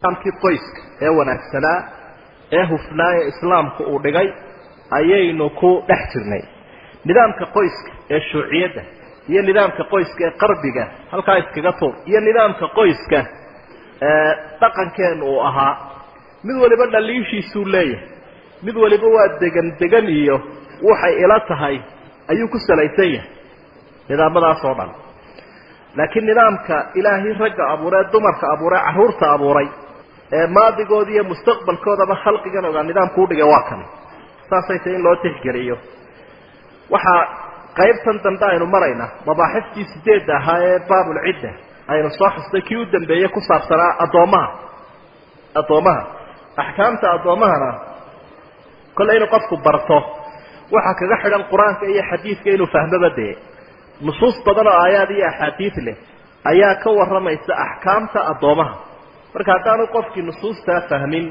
nidaamkii qoyska ee wanaagsanaa ee hufnaa ee islaamku uu dhigay ayaynu ku dhex jirnay nidaamka qoyska ee shuuciyadda iyo nidaamka qoyska ee qarbiga halkaa iskaga tuur iyo nidaamka qoyska ee dhaqankeenu uu ahaa mid waliba dhaliishiisuu leeyahay mid waliba waa degan degan iyo waxay ila tahay ayuu ku salaysan yahay nidaamadaas oo dhan laakiin nidaamka ilaahay ragga abuuree dumarka abuuree carruurta abuuray ee maadigooda iyo mustaqbalkoodaba khalqigan ogaa nidaamku udhigay waa kan saasay tahay in loo tixgeliyo waxaa qaybtan dambe aynu maraynaa mabaaxiftii sideedda ahaa ee baabulcidda aynu soo xustay kii u dambeeyey ku saabsanaa addoommaha addoommaha axkaamta addoommahana kolle inuu qofku barto waxaa kaga xidhan qur-aanka iyo xadiidka inuu fahmoba dee nusuus badan oo aayaad iyo axaadiid leh ayaa ka warramaysa axkaamta addoomaha marka haddaanu qofkii nusuustaa fahmin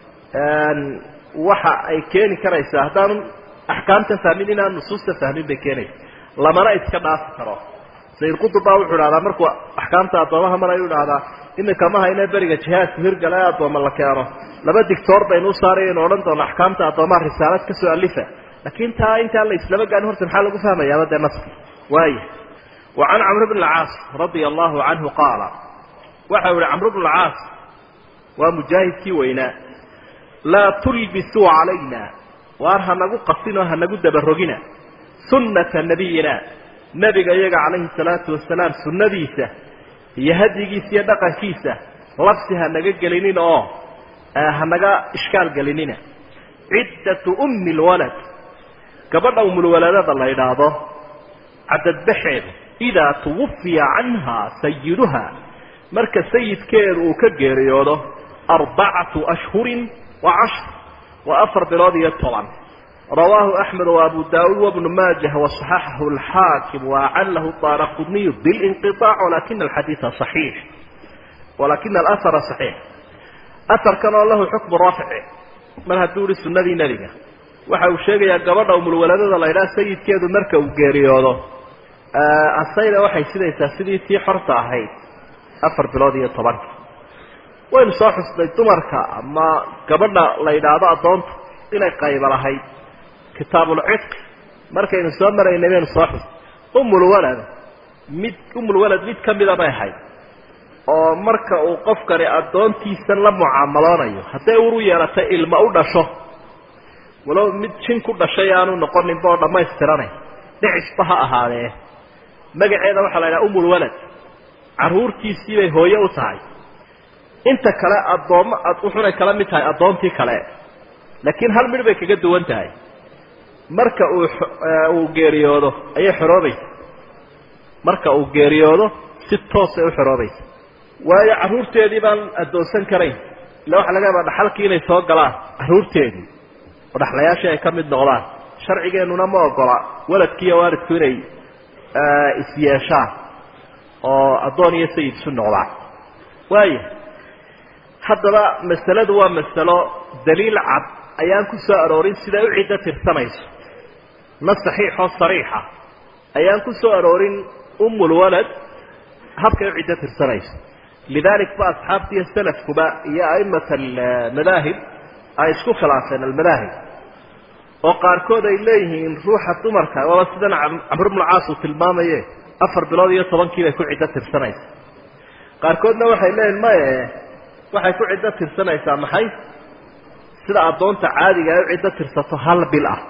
waxa ay keeni karaysaa haddaanu axkaamta fahmin inaan nusuusta fahmin bay keenaysa lamana iska dhaafi karo sayid qutub baa wuxuu idhahdaa markuu axkaamta addoomaha mar ayuu idhahdaa iminka ma hayne beriga jihaadku hirgala ee addooma la keeno laba dictoor baynu u saaray aynu odhan doono axkaamta addoomaha risaalad ka soo alifa laakiin taa intaan la islama gaarin horta maxaa lagu fahmayaaba dee naski waaya wa can camr bn alcaas radia allahu canhu qaala waxa u ihi camr bn alcaas waa mujaahidkii weynaa laa tulbisuu calayna waar hanagu qasin oo hanagu dabarogina sunnata nabiyina nebiga iyaga calayhi salaatu wasalaam sunnadiisa iyo hadyigiisa iyo dhaqankiisa labsi hanaga gelinin oo hanaga ishkaal gelinina ciddatu ummi lwalad gabadha umulwaladada la idhaahdo cadadbaxeedu idaa tuwafiya canhaa sayiduha marka sayidkeedu uu ka geeriyoodo arbacatu ashhurin wa cashr waa afar bilood iyo toban rawaahu axmed wa abu daauud wabnu maajah waصaxaxahu alxaakim waacalahu daara qudniyu bilinqiطaac walakina alxadiida صaxiix walakina alahara صaxiix aharkan oo lahu xukmu rafci mar hadduu ihi sunnadii nebiga waxa uu sheegayaa gabadha umulwaladada la ydhaha sayidkeedu marka uu geeriyoodo asayda waxay sidaysaa sidii tii xorta ahayd afar bilood iyo tobanka waynu soo xusnay dumarka ama gabadha la yidhaahdo addoonta inay qayba lahayd kitaabulcidqi markaynu soo maraynay baynu soo xusnay umulwalad mid umulwalad mid ka mida bay ahayd oo marka uu qofkani addoontiisan la mucaamaloonayo hadday uru yeelatay ilma u dhasho walow mid jin ku dhashay aanu noqoninba oo dhammaystiranay dhicisba ha ahaadee magaceeda waxaa la yidhaha umulwalad carruurtiisii bay hooye u tahay inta kale addoommo wuxunay kala mid tahay addoontii kale laakiin hal midh bay kaga duwan tahay marka uu uu geeriyoodo ayay xoroobaysa marka uu geeriyoodo si toosay u xoroobaysa waayo carruurteedii baan addoonsan karayn illa waxaa laga yaabaa dhaxalkii inay soo galaan carruurteedii oo dhaxlayaashii ay ka mid noqdaan sharcigeennuna ma ogola waladkiiyo waalidku inay isyeeshaan oo addoon iyo sayid isu noqdaan waaya haddaba masaladu waa masalo daliil cad ayaan ku soo aroorin siday u ciddo tirsanayso nas saxiixoo sariixa ayaan ku soo aroorin umulwalad habkay u ciddo tirsanayso lidalik ba asxaabta iyo salafkuba iyo a'imat almadaahib ay isku khilaafeen almadaahib oo qaarkood ay leeyihiin ruuxa dumarka waaba sidan camr bnu caas uu tilmaamaye afar bilood iyo tobankii bay ku ciddo tirsanaysa qaarkoodna waxay leeyihin maye waxay ku ciddo tirsanaysaa maxay sida addoonta caadiga ay u ciddo tirsato hal bil ah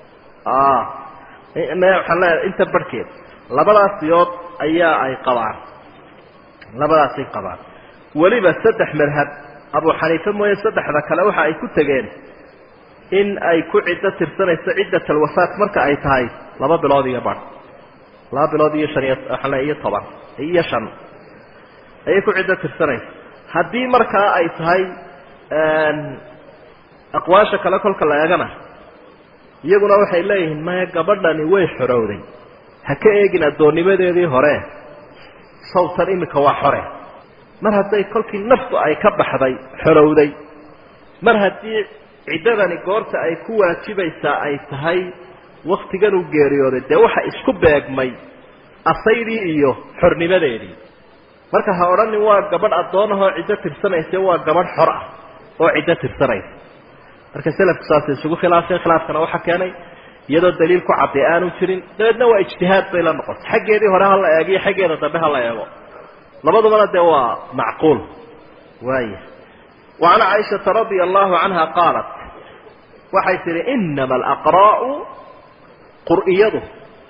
waxaan leeyahay inta barhkeed labadaas siyood ayaa ay qabaan labadaasay qabaan weliba saddex madhab abu xaniife mooye saddexda kale waxa ay ku tegeen in ay ku ciddo tirsanayso ciddat alwafaat marka ay tahay laba bilood iyo bar laba bilood iyo shan iyo waxaan leeya iyo toban iyo shan ayay ku ciddo tirsanaysa haddii markaa ay tahay aqwaasha kale kolka la eegana iyaguna waxay leeyihiin maya gabadhani way xorowday ha ka eegin addoonnimadeedii hore sawtan iminka waa xore mar hadday kolkii naftu ay ka baxday xorowday mar haddii ciddadani goorta ay ku waajibaysaa ay tahay waktigan uu geeriyooday dee waxa isku beegmay asaydii iyo xornimadeedii marka ha odhanin waa gabadh addoonahoo ciddo tirsanaysa waa gabadh xor ah oo ciddo tirsanaysa marka selafku saasay isugu khilaafeen khilaafkana waxaa keenay iyadoo daliil ku cadday aanu jirin dabeedna waa ijtihaad bay la noqotay xaggeedii hore hala eego iyo xaggeeda dambe hala eego labadubana dee waa macquul waaya wa can caaishata radia allahu canha qaalat waxay tihi inama alaqraa'u qur'iyadu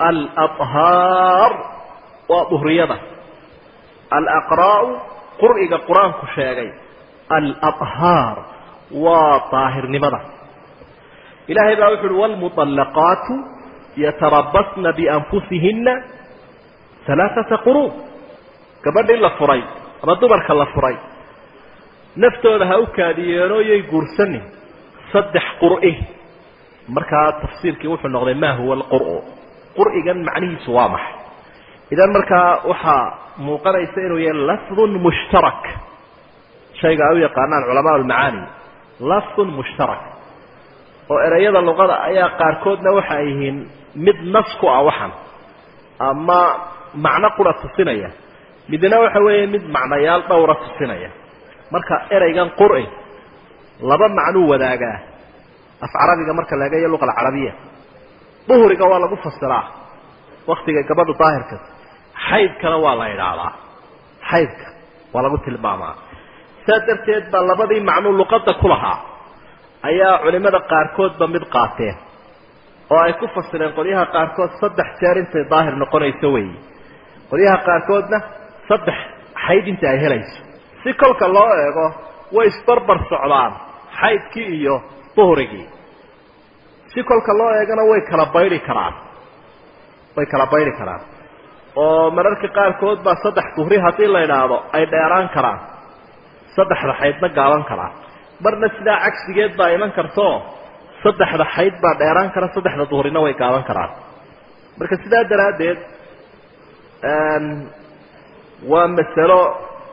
alabhaar waa duhriyada alaqraa'u qur'iga qur-aanku sheegay alabhaar waa daahirnimada ilaahay baa wuxu uhi waalmuطallaqaatu yatarabasna bianfusihina alaaata quruub gabadhii la furay ama dumarka la furay naftooda ha u kaadiyeenoo yay guursanin saddex qur'i markaa tafsiirkii wuxuu noqday ma huwa alqur'u qur'igan macnihiisu waa maxay idan markaa waxaa muuqanaysa inuu yahay lafdun mushtarak shayga ay u yaqaanaan culamaa almacaani lafdun mushtarak oo ereyada luqada ayaa qaarkoodna waxa ay yihiin mid nas ku ah waxan ama macno qura tusinaya midna waxa weeye mid macnayaal dhowra tusinaya marka ereygan qur'i laba macnuu wadaagaa af carabiga marka la eegayo luqa alcarabiya duhriga waa lagu fasiraa waktiga gabadhu daahirka xaydkana waa la idhaahdaa xaydka waa lagu tilmaamaa saa darteed baa labadii macnuu luqadda ku lahaa ayaa culimada qaarkoodba mid qaateen oo ay ku fasireen qolyaha qaarkood saddex jeer intay daahir noqonayso weeye qolyaha qaarkoodna saddex xayd inta ay helayso si kolka loo eego way isbarbar socdaan xaydkii iyo duhrigii si kolka loo eegana way kala bayri karaan way kala bayri karaan oo mararka qaarkood baa saddex duhri haddii la idhaahdo ay dheeraan karaan saddexda xaydna gaaban karaan marna sidaa cagsigeed baa iman kartoo saddexda xayd baa dheeraan kara saddexda duhrina way gaaban karaan marka sidaa daraaddeed waa masalo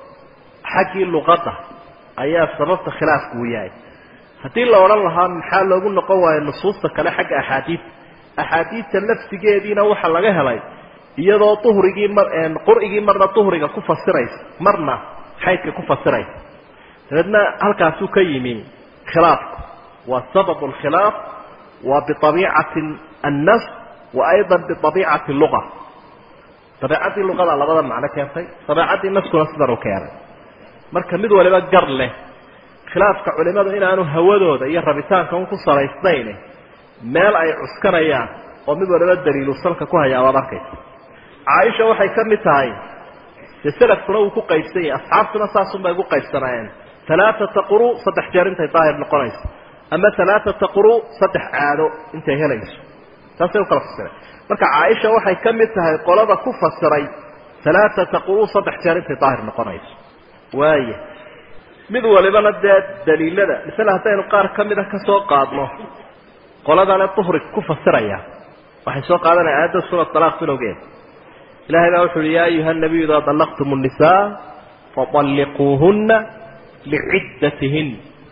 xaggii luqadda ayaa sababta khilaafku uu yahay haddii la odhan lahaa maxaa loogu noqon waayo nusuusta kale xagga axaadiid axaadiidta laftigeediina waxaa laga helay iyadoo duhrigii mar qur'igii marna duhriga ku fasiraysa marna xaydka ku fasiraysa dabeedna halkaasuu ka yimi khilaafku waa sabab alkhilaaf waa biabiicati annas wa ayda biabiicati luga dabeecaddii luqada labada macno keentay dabeecaddii naskuna sidan u keenay marka mid waliba gar leh khilaafka culimadu inaanu hawadooda iyo rabitaanka un ku salaysnayn meel ay cuskanayaan oo mid waliba daliilu salka ku hayaa waad arkaysa caaisha waxay ka mid tahay dee selafkuna wuu ku qaybsan yahay asxaabtuna saasunbay ugu qaybsanaayeen alaaata quru saddex jeer intay daahir noqonayso ama alaaata quru saddex caado intay helayso taasay ukala fasireen marka caaisha waxay ka mid tahay qolada ku fasiray alaaata quru saddex jeer intay daahir noqonayso waaya mid walibana dee daliilada misale haddaynu qaar ka mida ka soo qaadno qoladana duhri ku fasiraya waxay soo qaadanaya aayadda suura alaaq bilowgeed ilahay baa wuxu uhi ya ayuha nabiyu idaa dallaqtum الnisaa faطalliquuhuna liciddatihin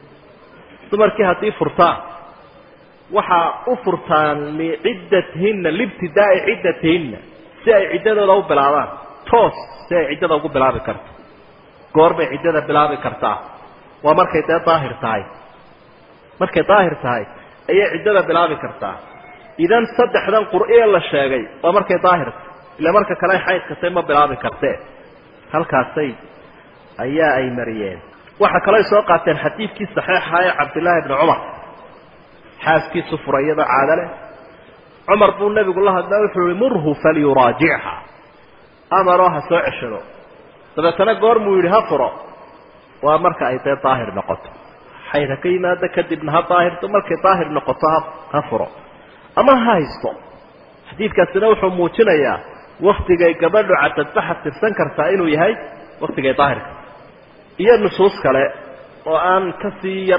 dumarkii haddii furtaan waxaa u furtaan liciddatihinna liibtidaa'i ciddatihinna si ay ciddadooda u bilaabaan toos si ay ciddada ugu bilaabi karto goor bay ciddada bilaabi kartaa waa markay dee daahir tahay markay daahir tahay ayay ciddada bilaabi kartaa idan saddexdan qur'ee la sheegay waa markay daahirta ila marka kale xaydkatay ma bilaabi kartee halkaasay ayaa ay mariyeen waxaa kaloo soo qaateen xadiidkii saxiixa ee cabdillaahi bni cumar xaaskiisu furay iyadoo caado leh cumar buu nebigu la hadla wuxuu ihi murhu falyuraajicha amaroo ha soo ceshado dabeetana goormuu yidhi ha furo waa marka ay dee daahir noqoto xayd ha ka yimaado kadibna ha daahirto markay daahir noqoto ha ha furo ama ha haysto xadiidkaasina wuxuu muujinayaa waktigay gabadhu cadadbaxa tirsan kartaa inuu yahay waktigay daahirka iyo nusuus kale oo aan kasii yar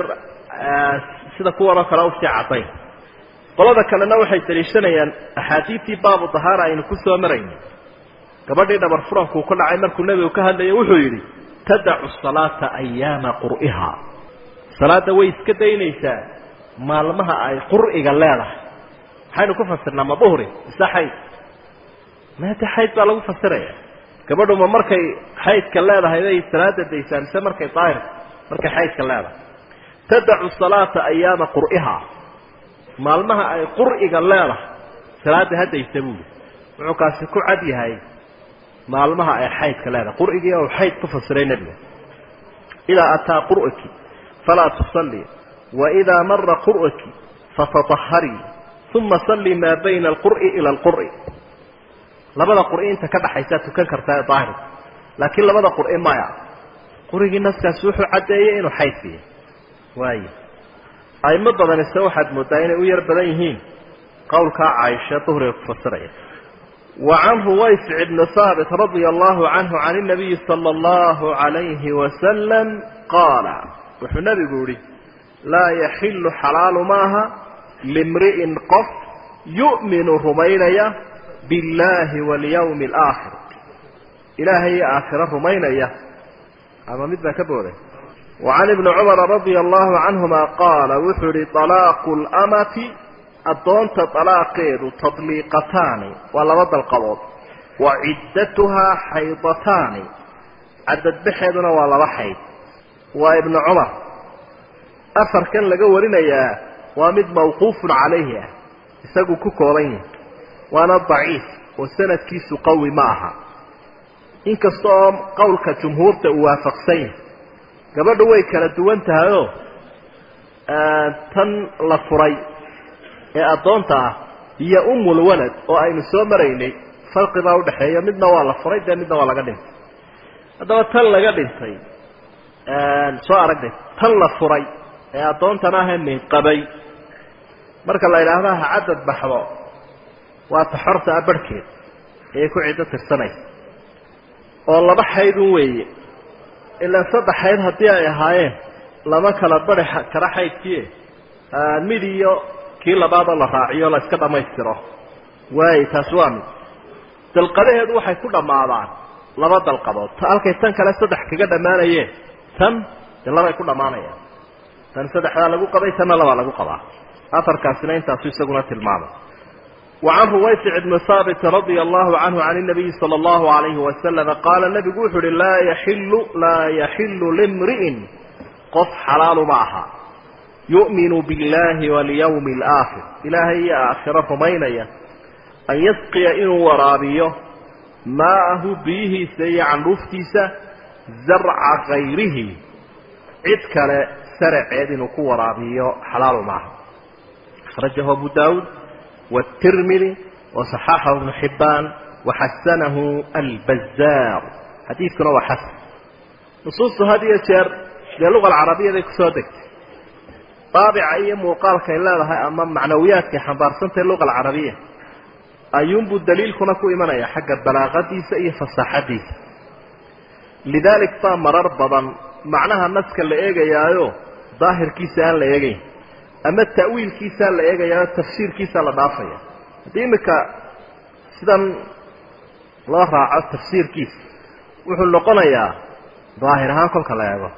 sida kuwanoo kale usii caddayn qolada kalena waxay daliishanayaan axaadiidtii baabu dahaara aynu ku soo marayna gabadhii dhabar furankuu ka dhacay markuu nebigu ka hadlayay wuxuu yidhi tadacu salaata ayaama qur'iha salaadda way iska daynaysaa maalmaha ay qur'iga leedahay maxaynu ku fasirnaa ma duhri mise xayd maada xayd baa lagu fasiraya gabadhuma markay xaydka leedahay bay salaada daysaan mise markay daahir markay xaydka leedahay tadacu salaata ayaama qur'ihaa maalmaha ay qur'iga leedahay salaada hadaysa buuli wuxuu kaasi ku cad yahay maalmaha ay xaydka leedahay qur'igii ou xayd ku fasiray nebiga idaa ataa qur'aki falaa tusalli waidaa mara qur'aki fatataharii uma salli maa bayna alqur'i ila alqur'i labada qur'i inta ka dhaxaysaa tukan kartaa ee daahirka laakiin labada qur'i maya qurigii naskaasi wuxuu caddeeyey inuu xaydkiya waayo aimo badanise waxaad moodaa inay u yar badan yihiin qowlkaa caaisha duhriga ku fasiraya wa can ruwayfic ibni haabit radia allahu canhu can inabiyi sala allahu calayhi wasalam qaala wuxuu nabigu yihi laa yaxilu xalaalu maaha limri'in qof yu'minu rumaynaya billaahi walyawmi alaakhir ilaahay iyo aakhiro rumaynaya ama mid baa ka booday wa can ibni cumara radia allahu canhuma qaala wuxuu yihi talaaqu lamati addoonta talaaqeedu tadliiqataani waa laba dalqabood wa ciddatuhaa xaydataani cadadbaxeeduna waa laba xayd waa ibnu cumar afarkan laga warinayaa waa mid mawquufun calayhi ah isagu ku kooban yahay waana daciif oo sanadkiisu qawi ma aha inkasta oo qowlka jumhuurta uu waafaqsan yahay gabadhu way kala duwan tahayoo tan la furay ee addoonta ah iyo umul walad oo aynu soo maraynay farqi baa udhaxeeya midna waa la furay dee midna waa laga dhintay haddaba tan laga dhintay soo aragnay tan la furay ee addoontan ahee minqabay marka la yidhaahda ha cadad baxdo waa ta xorta a barhkeed ayay ku ciddo tirsanaysa oo laba xaydun weeye ilaa saddex xayd haddii ay ahaayeen lama kala bari kara xaydkii mid iyo kii labaadoo la raaciyo la iska dhammaystiro waayo taasi waa mid dalqadaheedu waxay ku dhammaadaan laba dalqadood halkay tan kale saddex kaga dhammaanayeen tan dee labay ku dhammaanayaan tan saddexdaa lagu qabay tanna labaa lagu qabaa afarkaasina intaasu isaguna tilmaamay وعن رويفع بن ثابت رضي الله عنه عن النبي صلى الله عليه وسلم قال النبي وحر لا يحل لا يحل لامرئ قف حلال معها يؤمن بالله واليوم الآخر إلهي آخرة مينية أن يسقي إن ورابيه ماءه به سي عن رفتيسة زرع غيره عدك سرع يدن ورابيه حلال معها أخرجه أبو داود والترمذي وصححه ابن حبان وحسنه البزار حديث كنا وحسن نصوص هذه الشر للغة العربية ذي كسودك طابع أي مقال كإن لها أمام معنويات كحنبار سنة اللغة العربية أيوم بالدليل كنا كو إيمانا حق البلاغة دي سئية فصاحة دي لذلك طام مرر بضا معناها الناس كان لإيجا يايو ظاهر كيسان لإيجا ama ta'wiilkiisaa la eegayaa tafsiirkiisaa la dhaafaya haddii iminka sidan loo raaco tafsiirkiisa wuxuu noqonayaa daahir ahaan kolka la eego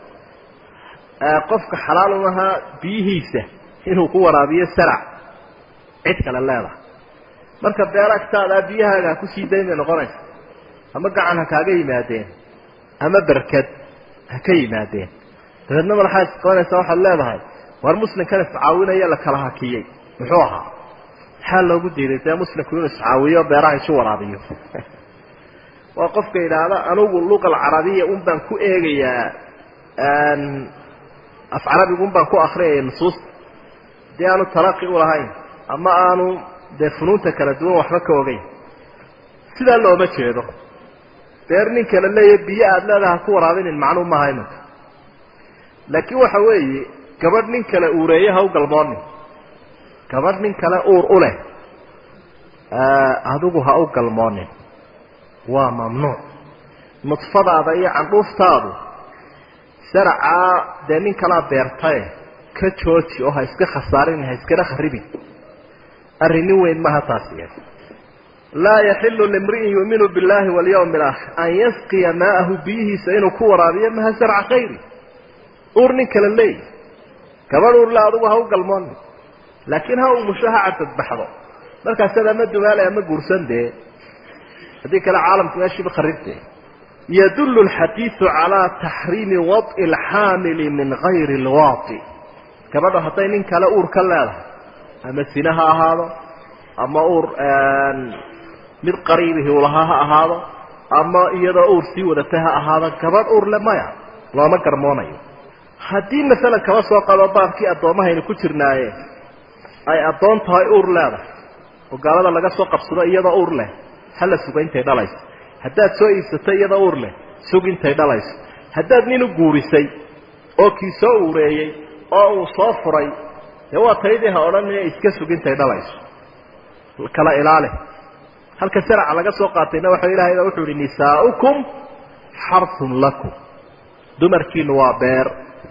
qofka xalaal umahaa biyihiisa inuu ku waraabiyo sarac cid kale leedahay marka beer agtaadaa biyahaaga ha kusii dayn bay noqonaysa ama gacan ha kaaga yimaadeen ama berkad ha ka yimaadeen dabeedna madaxaa isqabanaysaa waxaad leedahay war muslimkan iscaawinaya la kala hakiyey muxuu ahaa maxaa loogu diiday dee muslimku inuu iscaawiyo beeraha isu waraabiyo waa qofka yidhaahda anugu luqa alcarabiya un baan ku eegayaa af carabigu un baan ku akriyaya nusuusta haddii aanu talaqi ulahayn ama aanu dee funuunta kala duwan waxba ka ogeyn sidaa looma jeedo beer nin kale leeya biyo aada leedaha ha ku waraabinin macnuu maaha imanka laakiin waxa weeye gabadh nin kale uureeye ha u galmoonin gabadh nin kale uur u leh adigu ha u galmoonin waa mamnuuc nudfadaada iyo candhuuftaadu saracaa dee nin kalaa beertae ka jooji oo ha iska khasaarin ha iskana kharibin arrin nin weyn maha taasi laa yaxilu limri'in yuuminu billahi walyawmi alaakhir an yasqiya maa'ahu biyihiisa inuu ku waraabiyo maha sarca khayri uur nin kale leey gabadh uurle adugu ha u galmooni laakiin ha umusho ha cadadbaxdo markaasaad ama dumaale ama guursan dee haddii kale caalamku meeshiiba kharibte yadullu alxadiidu calaa taxriimi wad'i alxaamili min gayri alwaati gabadho hadday nin kale uur ka leedahay ama sine ha ahaado ama uur mid qariibihi ulahaa ha ahaado ama iyadoo uur sii wadatay ha ahaado gabadh uur le maya looma garmoonayo haddii masalan kaba soo qado baabkii addoommahaynu ku jirnaaye ay addoon tahay uur leedahay oo gaalada laga soo qabsado iyadoo uur leh hala suga intay dhalayso haddaad soo iibsatay iyadoo uur leh sug intay dhalayso haddaad nin u guurisay oo kii soo uureeyey oo uu soo furay dee waa taydii ha odhanina iska sug intay dhalayso kala ilaali halka sharca laga soo qaatayna waxa ilahay baa wuxuu ihi nisaaukum xarun lakum dumarkiinu waa beer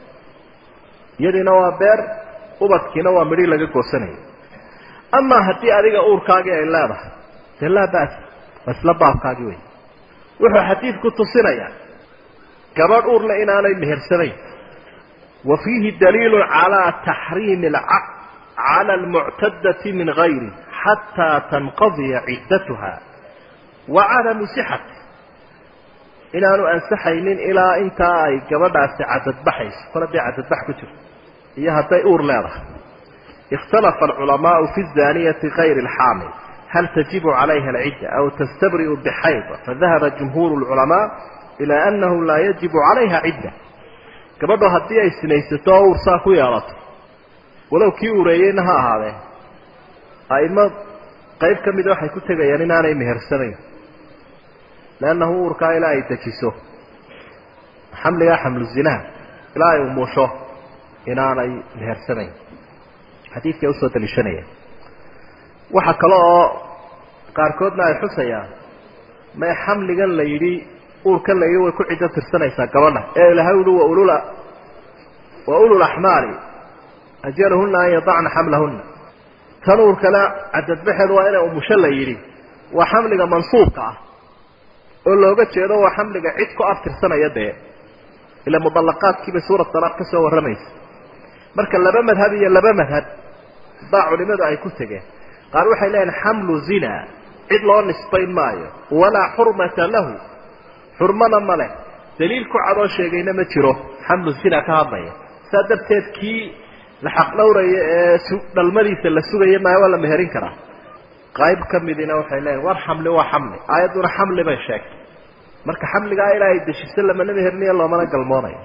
iyadiina waa beer ubadkiina waa midhi laga goosanayo amaa haddii adiga uurkaagii ay leedahay dee laa bas waa isla baabkaagii wey wuxuu xadiidku tusinayaa gabadh uurle inaanay mehersanayn wa fiihi daliilu calaa taxriimi alcaqd cala almuctadati min gayri xataa tanqadiya ciddatuha wa cadamu sixati inaanu ansaxaynin ilaa intaa ay gabadhaasi cadadbaxayso kol hadday cadadbax ku jirto iyo hadday uur leedahay ikhtalafa alculamaau fi zaniyati kayri alxaamil hal tajibu calayha alcidda aw tastabri'u bixayda fadahaba jumhuuru lculamaa ilaa annahu laa yajibu calayha cidda gabadho haddii ay sinaysato oo uur saa ku yeelato walow kii ureeyeyna ha ahaadee aimo qayb ka mida waxay ku tegayaan inaanay mehersanayn leannahu uurkaa ilaa ay dejiso xamligaa xamlu zinaha ilaa ay umusho inaanay mehersanayn xadiidkay usoo daliishanayaan waxaa kale oo qaarkoodna ay xusayaan may xamligan la yidhi uurkan la yidhi way ku ciddo tirsanaysaa gabadha ee ilahay uhi wa ulul wa ulul axmaali ajalahunna an yadacna xamlahunna tan uurkana cadadbaxeedu waa inay umusho la yidhi waa xamliga mansuubka ah oo looga jeedo waa xamliga cid ku aftirsanaya dee ila mudallaqaadkiibay suurat talaaq ka soo warramaysa marka laba madhab iyo laba madhab baa culimadu ay ku tegeen qaar waxay leeyihin xamlu zina cid loo nisbayn maayo walaa xurmata lahu xurmana ma leh daliil ku cadoo sheegayna ma jiro xamlu zina ka hadlaya saa darteed kii la xaqdhowraya ee dhalmadiisa la sugaya maayo waa la meherin karaa qayb ka midina waxay leeyihin war xamli waa xamli aayadduna xamli bay sheegtay marka xamligaa ilaa ay deshiso lamana meherniyo loomana galmoonayo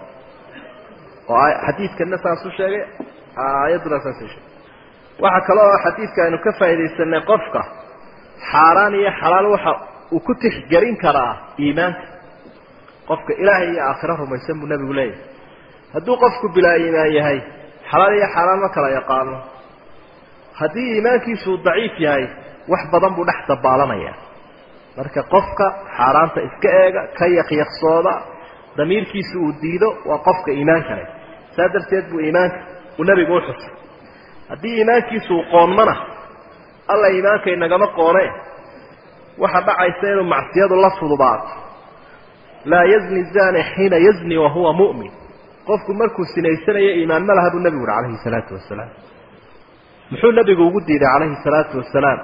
oo xadiidkana saasu sheegay aayadduna saasay sheegay waxaa kale oo xadiidka aynu ka faaidaysanay qofka xaaraan iyo xalaal waxa uu ku tixgelin karaa iimaanka qofka ilaahay iyo aakhiro rumaysan buu nebigu leeyahay hadduu qofku bilaa iimaan yahay xalaal iyo xaaraan ma kala yaqaano haddii iimaankiisuu daciif yahay wax badan buu dhex dabaalanaya marka qofka xaaraanta iska eega ka yaqyaqsooda damiirkiisa uu diido waa qofka iimaanka leh saa darteed buu iimaanka uu nebigu uxusay haddii iimaankiisu uu qoonmana alla iimaanka inagama qoone waxa dhacaysa inuu macsiyadu la fudubaato laa yazni zani xiina yazni wahuwa mu'min qofku markuu sinaysanayo iimaan ma laha buu nebigu uhi calayhi salaatu wasalaam muxuu nebigu ugu diiday calayhi salaatu wasalaam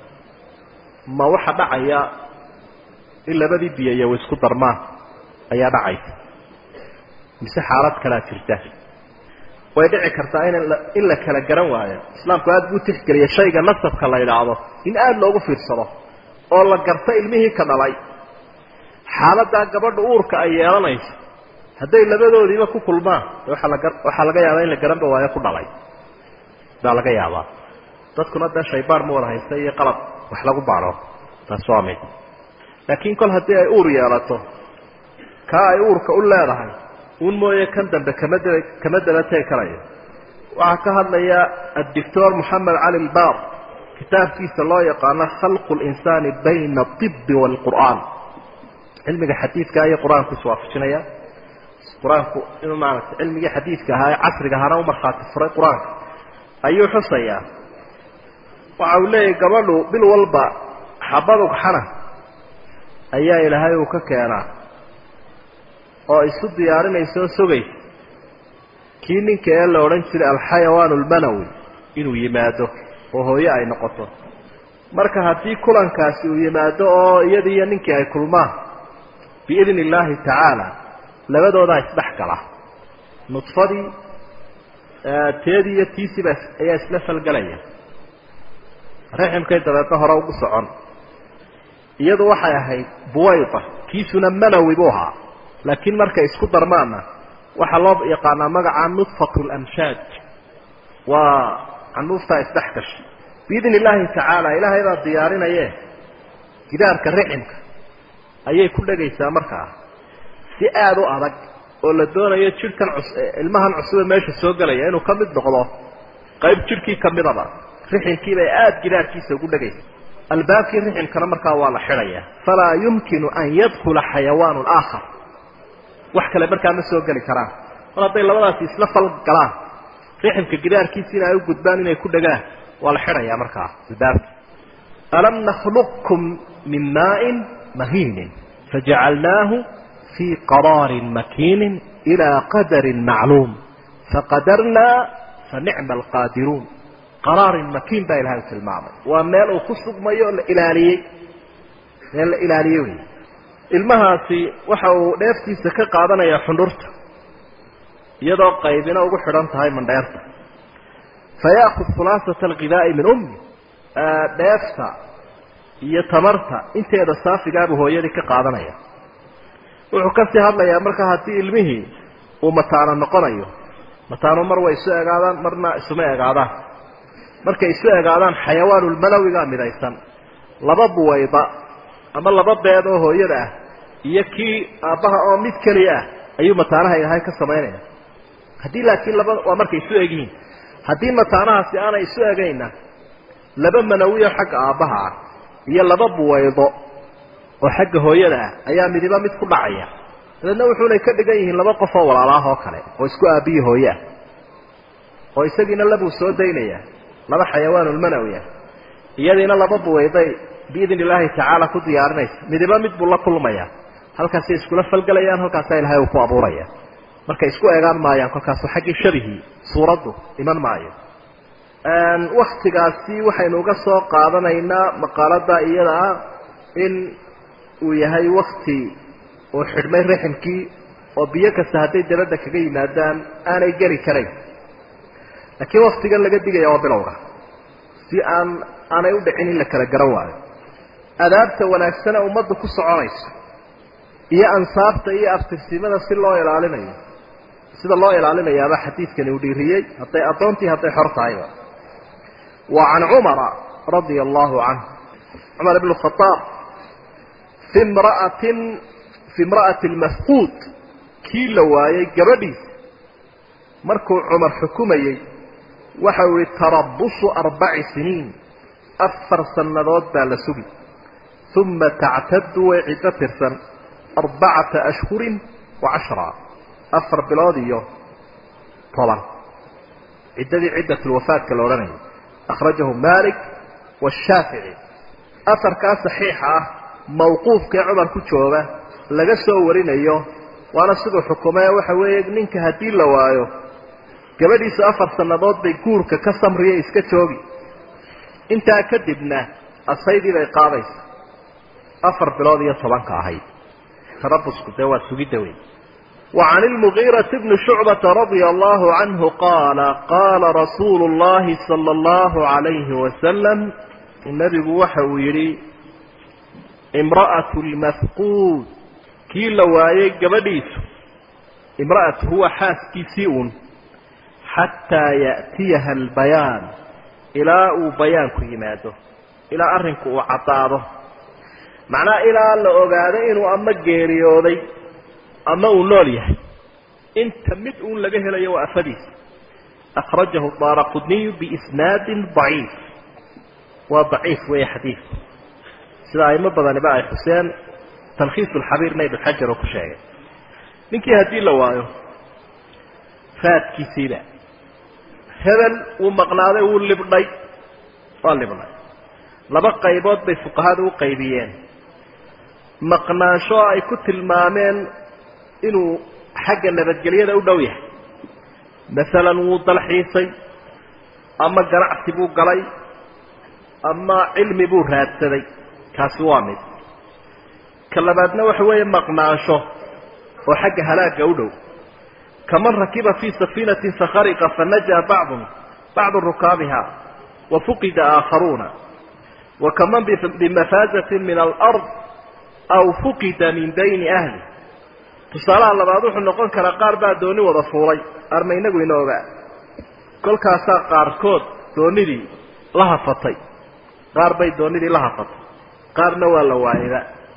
ma waxa dhacaya in labadii biyayo way isku darmaan ayaa dhacaysa mise xaalad kalaa jirta way dhici kartaa in in la kala garan waayo islaamku aada buu tixgeliya shayga nasabka la idhaahdo in aada loogu fiirsado oo la garto ilmihii ka dhalay xaaladdaa gabadha uurka ay yeelanayso hadday labadoodiiba ku kulmaan waaa laga waxaa laga yaabaa in la garanba waayo ku dhalay baa laga yaabaa dadkuna dee shaybaar ma wada haysta iyo qalab wax lagu baadho taas waa mid laakiin kol haddii ay uur yeelato kaa ay uurka u leedahay un mooye kan dambe kama daba kama daba tegi karayo waxaa ka hadlaya addictor moxamed cali lbar kitaabkiisa loo yaqaano khalqu linsaani bayna aibi waalqur'aan cilmiga xadiidka iyo qur-aanku iswaafajinaya qur-aanku inuu maaragtay cilmigii xadiidka ahaa ee casriga ahaana u markhaati furay qur-aanka ayuu xusayaa waxa uu leeyahy gabadhu bil walba xabadug xana ayaa ilaahay uu ka keenaa oo isu diyaarinaysa oo sugaysa kii ninka ee la odhan jiray alxayawaan almanawi inuu yimaado oo hooye ay noqoto marka haddii kulankaasi uu yimaado oo iyadii iyo ninkii ay kulmaan biidni illaahi tacaala labadoodaa isdhex gala nudfadii teedii iyo tiisiiba ayaa isla falgelaya raximkay dabeedna hore ugu socon iyadu waxay ahayd buwayda kiisuna manawi buu ahaa laakiin markay isku darmaanna waxaa loo yaqaanaa magaca nudfat lamshaaj waa canuuftaa isdhex gashay biidni illaahi tacaala ilaahay baa diyaarinaye gidaarka riximka ayay ku dhegaysaa markaa si aada u adag oo la doonayo jidhkan cus ilmahan cusube meesha soo gelaya inuu ka mid noqdo qayb jidhkii ka midaba riximkiibay aada gidaarkiisa ugu dhegaysa albaabkii riximkana markaa waa la xidhaya falaa yumkinu an yadkula xayawaanu aakhar wax kale markaa ma soo geli karaan mar hadday labadaasi isla fal galaan riximka gidaarkiisiina ay u gudbaan inay ku dhegaan waa la xidhayaa markaa albaabka alam nakhluqkum min maain mahiinin fajacalnaahu fii qaraarin makiinin ilaa qadarin macluum faqadarnaa fa nicma alqaadiruun qaraarin makiin baa ilahay u tilmaamay waa meel uu ku sugmayo la ilaaliyey meel la ilaaliyey wey ilmahaasi waxa uu dheeftiisa ka qaadanayaa xundhurta iyadoo qaybina ugu xidhan tahay mandheerta fayaakud khulaasata alghidaa'i min ummi dheefta iyo tamarta inteeda saafigaabuu hooyadii ka qaadanaya wuxuu kasii hadlayaa marka haddii ilmihii uu mataano noqonayo mataano mar way isu egaadaan marna isuma egaadaan markay isu egaadaan xayawaanulmanawigaa midaysan laba buwayda ama laba beed oo hooyada ah iyo kii aabbaha oo mid keliya ah ayuu mataanaha ilahay ka samaynaya haddii laakiin laba waa markay isu egyihiin haddii mataanahaasi aanay isu egayna laba manawiyo xagga aabbaha ah iyo laba buwaydo oo xagga hooyada ah ayaa midiba mid ku dhacaya dabeedna wuxuunay ka dhigan yihiin laba qof oo walaalaah oo kale oo isku aabbiyi hooye ah oo isagiina labuu soo daynaya laba xayawaanulmanawi ah iyadiina laba buwayday biidn illaahi tacaala ku diyaarinaysa midiba mid buu la kulmaya halkaasay iskula falgelayaan halkaasaa ilahay uu ku abuuraya markay isku eegaan maayaan kolkaasu xaggii shabihii suuraddu iman maayo waktigaasi waxaynu uga soo qaadanaynaa maqaalada iyada ah in uu yahay wakti uu xidhmay raximkii oo biyo kasta hadday dabadda kaga yimaadaan aanay geli karayn laakiin waktigan laga digaya waa bilowga si aan aanay u dhicin in la kala garan waayo adaabta wanaagsane ummadda ku soconayso iyo ansaabta iyo abtirsimada si loo ilaalinayo sida loo ilaalinayaaba xadiidkani uu dhiiriyey hadday addoontii hadday xor tahayba wa can cumara radia allahu canhu cumar ibn khadaab fi imra'atin fi imra'ati lmafquud kii la waayey gabadhiisa markuu cumar xukumayey waxa uu yihi tarabusu arbaci siniin afar sannadood baa la sugi uma tactadu way ciddo tirsan arbacata ashhurin wa cashra afar bilood iyo toban ciddadii ciddatulwafaadka la odhanayay akhrajahu malik washaafici afarkaa saxiixa ah mawquufkee cumar ku jooga laga soo warinayo waana siduu xukumee waxa weeye ninka haddii la waayo gabadhiisu afar sannadood bay guurka ka samriya iska joogi intaa kadibna asaydii bay qaadaysa afar bilood iyo tobanka ahayd tarabusku dee waa sugidda wey وعن المغيرة بن شعبة رضي الله عنه قال قال رسول الله صلى الله عليه وسلم النبي وحو يري امرأة المفقود كي لواي قبديس امرأة هو حاس كيسيون حتى يأتيها البيان إلى بيان كيماته إلى أرنك وعطاره معناه إلى لأغاده إنه أما قيريوذي ama uu nool yahay inta mid uun laga helayo waa afadiisa akhrajahu daara qudniyu biisnaadin daciif waa daciif weeye xadiidku sida aimo badaniba ay xuseen talkhiisu lxabiirna ibn xajar oo ku sheegay ninkii haddii la waayo raadkiisiiba hebel wuu maqnaaday wuu libdhay waa libdhay laba qaybood bay fuqahadu u qaybiyeen maqnaansho ay ku tilmaameen inuu xagga nabadgelyada u dhow yahay masalan wuu dalxiisay ama ganacsi buu galay ama cilmi buu raadsaday kaasi waa mid ka labaadna waxa weeye maqnaansho oo xagga halaagga u dhow kaman rakiba fii safiinatin fakhariqa fanajaa bacdun bacdu rukaabiha wa fuqida aakharuuna wa kaman bimafaazatin min alard aw fuqida min bayni ahli tusaalaha labaad wuxuu noqon karaa qaar baa dooni wada fuulay arma inagu ina ogaa kolkaasaa qaarkood doonidii la hafatay qaar bay doonidii la hafatay qaarna waa la waayaba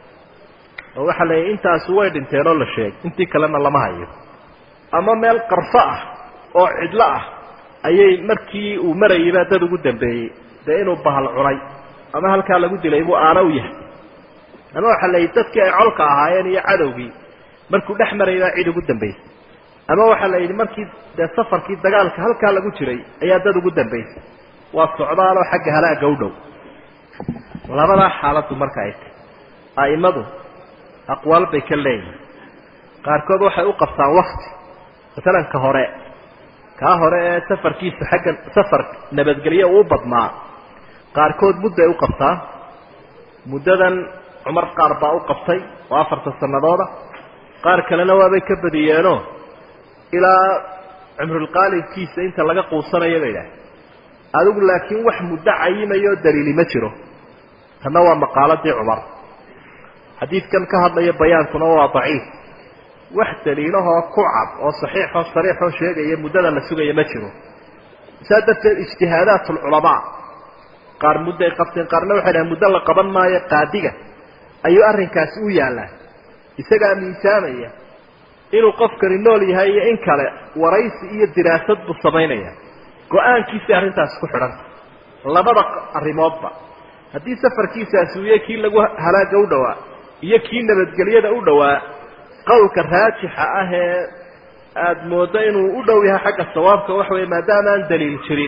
oo waxaa la yidhi intaasu way dhinteen oo la sheegay intii kalena lama hayo ama meel qarfo ah oo cidlo ah ayay markii uu marayayba dad ugu dambeeyey dee inuu bahal cunay ama halkaa lagu dilay buu aana u yahay ama waxaa la yidhi dadkii ay colka ahaayeen iyo cadowgii markuu dhex marayay baa cid ugu dambaysay ama waxaa la yidhi markii dee safarkii dagaalka halkaa lagu jiray ayaa dad ugu dambaysay waa socdaaloo xagga halaagga u dhow labadaa xaaladdu marka ay tahy a'imadu aqwaal bay ka leeyihin qaarkood waxay u qabtaan wakti masalan ka hore kaa hore ee safarkiisu xagga safar nabadgelyo uu badnaa qaarkood mudday u qabtaan muddadan cumar qaar baa u qabtay oo afarta sanadooda qaar kalena waabay ka badiyeenoo ilaa cumrulqaalibkiisa inta laga quusanayo bay idhaah adigu laakiin wax muddo cayimayoo daliili ma jiro tanna waa maqaaladii cumar xadiidkan ka hadlaya bayaankuna waa daciif wax daliilahoo ku cad oo saxiixoo sariixoo sheegaya muddada la sugaya ma jiro saa darteed ijtihaadaat alculamaa qaar mudday qabteen qaarna waxay dhahen muddo la qaban maayo qaadiga ayuu arrinkaasi u yaallaa isagaa miisaamaya inuu qofkani nool yahay iyo in kale waraysi iyo diraasad buu samaynaya go-aankiisii arrintaasi ku xidhanta labada arrimoodba haddii safarkiisaasi uu yahay kii lagu halaagga u dhowaa iyo kii nabadgelyada u dhowaa qowlka raajixa ah ee aada mooddo inuu u dhow yahay xagga sawaabka waxa weeye maadaama aan daliil jirin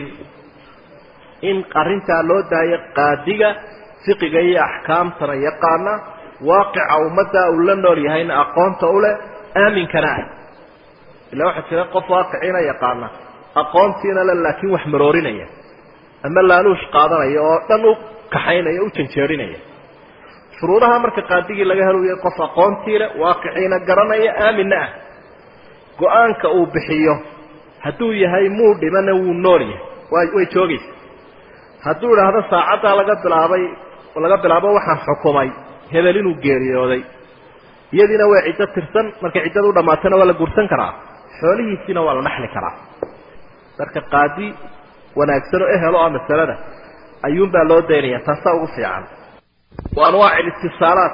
in arrintaa loo daayo qaadiga fiqiga iyo axkaamtana yaqaana waaqica ummadda uu la nool yahayna aqoonta u leh aaminkana ah illa waxaa jira qof waaqiciina yaqaana aqoontiina le laakiin wax maroorinaya ama laaluush qaadanaya oo dhan u kaxaynaya u janjeerinaya shuruudaha marka qaadigii laga helaya qof aqoontii leh waaqiciina garanaya aaminna ah go-aanka uu bixiyo hadduu yahay muu dhimana wuu nool yahay way way joogaysa hadduu idhaahdo saacaddaa laga bilaabay laga bilaabo waxaan xukumay hebel inuu geeriyooday iyadiina waa ciddo tirsan markay ciddada u dhammaatana waa la guursan karaa xoolihiisiina waa la dhaxli karaa marka qaadi wanaagsan oo ehelo ah masalada ayuunbaa loo daynaya taasaa ugu fiican wa anwaac اlاtiصaalaat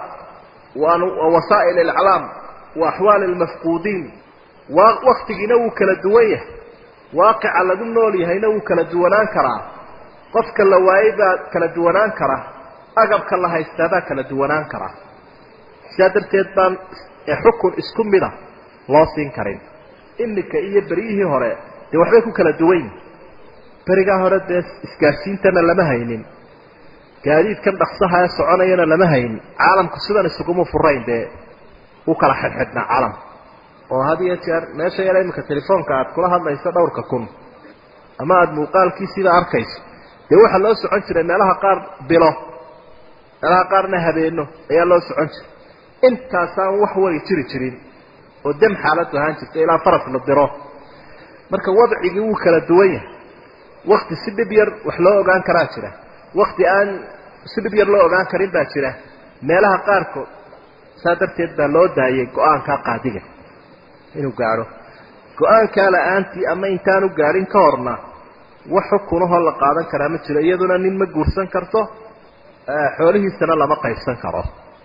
wa wasaa'il اlaclaam wa axwaali اlmafquudiin waktigiina wuu kala duwan yahay waaqica lagu nool yahayna wuu kala duwanaan karaa qofka la waayey baa kala duwanaan kara agabka la haystaa baa kala duwanaan karaa sidaa darteed baan xukun isku mida loo siin karin iminka iyo beryihii hore dee waxbay ku kala duwan yihin berigaa hore dee isgaadhsiintana lama haynin gaadiidkan dhaksaha ee soconayana lama haynin caalamku sidan isuguma furayn dee u kala xidhxidhnaa caalamka oo had iyo jeer meesha yar iminka telefoonka aad kula hadlayso dhowrka kun ama aada muuqaalkiisiida arkayso dee waxaa loo socon jiray meelaha qaar bilo meelaha qaarna habeeno ayaa loo socon jiray intaasaan wax wari jiri jirin oo dem xaaladdu ahaan jirta ilaa faras la diro marka wadcigii wuu kala duwan yahay wakti si dhib yar wax loo ogaan karaa jira wakti aan si dhib yar loo ogaan karin baa jira meelaha qaarkood saa darteed baa loo daayay go-aankaa qaadiga inuu gaadho go-aankaa la-aantii ama intaanu gaadhin ka horna wax xukunahoo la qaadan karaa ma jiro iyaduna nin ma guursan karto xoolihiisana lama qaybsan karo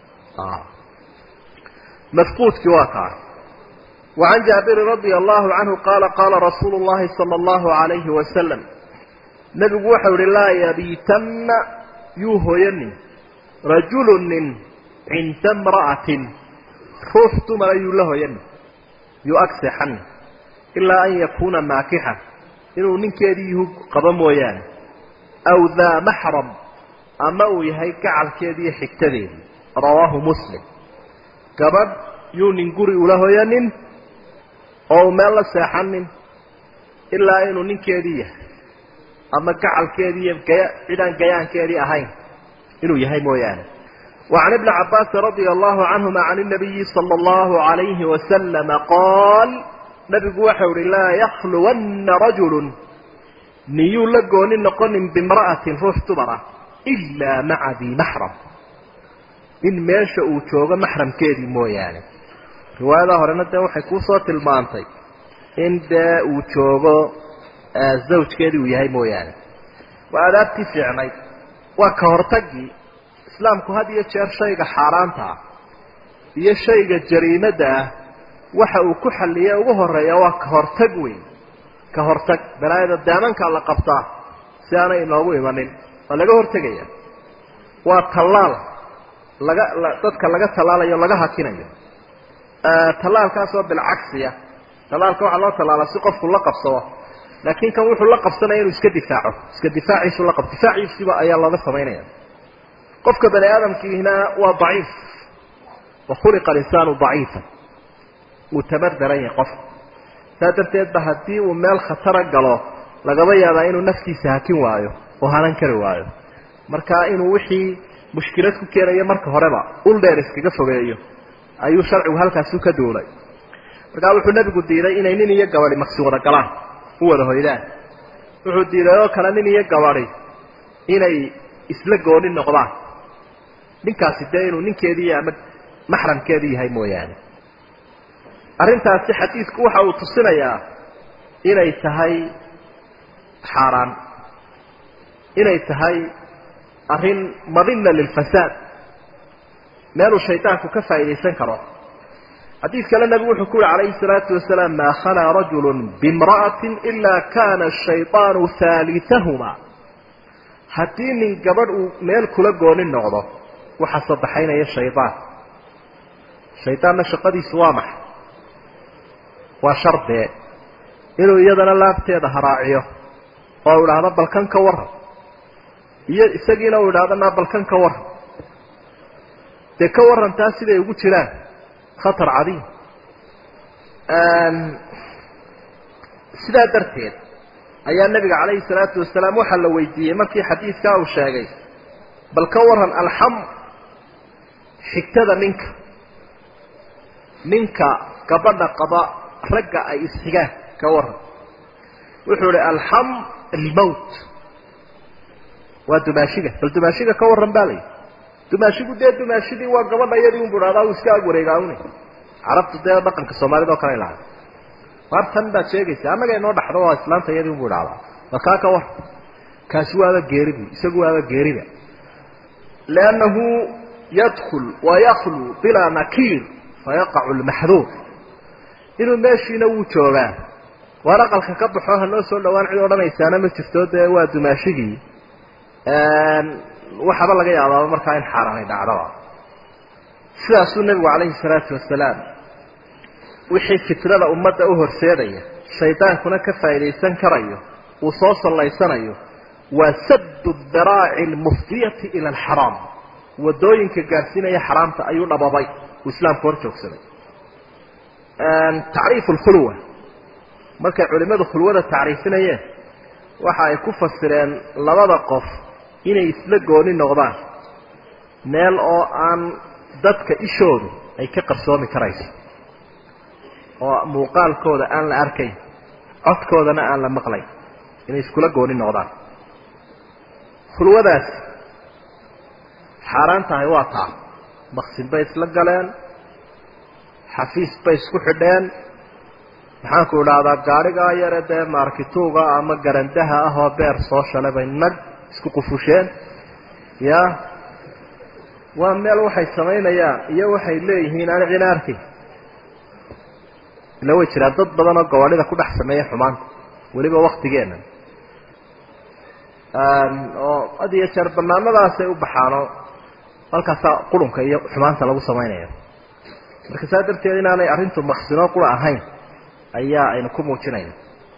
mafquudkii waa kaa وعن جابر رضي الله عنه قال قال رسول الله صلى الله عليه وسلم نبgu waxau hi laa yabiitanna yuu hoyanin rajulu nin cinda امra'atin ruux dumara yuu la hoyanin yuu ag seexanin ilaa an yakuuna maakixan inuu ninkeedii yuhu qabo mooyaane aw daa maxram ama uu yahay gacalkeedii iyo xigtadeedii rawaahu muslim gabadh yuu nin guri ula hoyanin oo uu meel la seexanin ilaa inuu ninkeedii yahay ama gacalkeedii iyo gaya cidaan gayaankeedii ahayn inuu yahay mooyaane وعن ابن عباس رضي الله عنهما عن النبي صلى الله عليه وسلم قال نبي وحور لا يخلون رجل نيو لقون نقن بامرأة روح تبرة إلا مع ذي محرم إن ماشا وشوغ محرم كيدي مو يعني رواية هرنا ده وحي كوصوة المانطي إن ده وشوغ الزوج كيدي ويهي مو يعني وآدابتي فعني وكهرتقي islaamku had iyo jeer shayga xaaraanta ah iyo shayga jariimada ah waxa uu ku xalliya ugu horeeya waa ka hortag weyn ka hortag balaayada daamankaa la qabtaa si aanay inoogu imanin waa laga hortegaya waa tallaal laga dadka laga tallaalayo laga hakinayo tallaalkaasoo bilcagsiya tallaalka waxaa loo tallaala si qofku la qabsado laakiin kan wuxuu la qabsanaya inuu iska difaaco iska difaaciisu la qab difaaciisiba ayaa looga samaynaya qofka bani aadamkiina waa daciif wa khuliqa alinsaanu daciifan wuu tamar daran yahay qofka saa darteed ba haddii uu meel khatara galo lagaba yaabaa inuu naftiisa hakin waayo oo hanan kari waayo marka inuu wixii mushkilad ku keenayo marka horeba ul dheer iskaga fogeeyo ayuu sharcigu halkaasu ka duulay markaa wuxuu nebigu diiday inay nin iyo gabadi maqsi wada galaan u wada hoydaan wuxuu diiday oo kale nin iyo gabadi inay isla gooni noqdaan ninkaasi dee inuu ninkeedii ama maxramkeedii yahay mooyaane arrintaasi xadiidku waxa uu tusinayaa inay tahay xaaraan inay tahay arrin madina lilfasaad meeluu shaydaanku ka faa'iidaysan karo xadiid kale nebigu wuxuu ku yihi calayhi salaatu wasalaam maa khalaa rajulu biimra'atin ilaa kana ashayطaanu haalitahuma haddii nin gabadh uu meel kula gooni noqdo waxaa saddexaynaya shaydaan shaydaanna shaqadiisu waa maxay waa shardee inuu iyadana laabteeda haraaciyo oo u idhaahdo balkan ka waran iyo isagiina uu idhahdo naa balkan ka waran dee ka warantaa siday ugu jiraan khatar cadiim sidaa darteed ayaa nabiga calayhi salaatu wasalaam waxaa la weydiiyey markii xadiidkaa uu sheegay bal ka waran alxam xigtada ninka ninka gabadha qaba ragga ay isxigaan ka waran wuxuu ihi alxam almowt waa dumaashiga bal dumaashiga ka waran baa layihi dumaashigu dee dumaashidii waa gabadha iyadii unbu dhahdaa uu iska ag wareegaawne carabtu dee dhaqanka soomaalida oo kale lahay mar tan baad sheegaysa annaga inoo dhaxdo oo islaanta iyadii unbu idhahdaa bal kaa ka war kaasi waaba geeribu isagu waaba geeriba liannahu yadkul wayaklu bilaa nakiir fayaqacu lmaxduur inuu meeshiina wuu joogaa waar aqalka ka baxo hanoo soo dhawaan cid odhanaysaana ma jirto dee waa dumaashigii waxaaba laga yaabaaba markaa in xaaraanay dhacdaba sidaasuu nebigu calayhi salaatu wasalaam wixii fitrada ummadda u horseedaya shaydaankuna ka faa'iidaysan karayo uu soo sallaysanayo waa saddu daraaci almufdiyati ila alxaraam waddooyinka gaadhsiinaya xaraamta ayuu dhababay uu islaamku hor joogsaday tacriifu alkhulwa markay culimmadu khulwada tacriifinayeen waxa ay ku fasireen labada qof inay isla gooni noqdaan meel oo aan dadka ishoodu ay ka qarsoomi karayso oo muuqaalkooda aan la arkayn codkoodana aan la maqlayn inay iskula gooni noqdaan khulwadaasi xaaraan tahay waa taa maqsin bay isla galeen xafiis bay isku xidheen maxaanku idhaahdaa gaadhigaa yare dee maarkituuga ama garandaha ah oo beer soo shalay bay nag isku qufusheen ya waa meel waxay samaynayaan iyo waxay leeyihiin aan cina arkayn ila way jiraan dad badan oo gawaadhida ku dhex sameeya xumaanta weliba waktigeena oo had iyo jeer banaanadaasay u baxaanoo halkaasaa qurunka iyo xumaanta lagu samaynaya marka saa darteed inaanay arrintu maqsinoo qura ahayn ayaa aynu ku muujinayna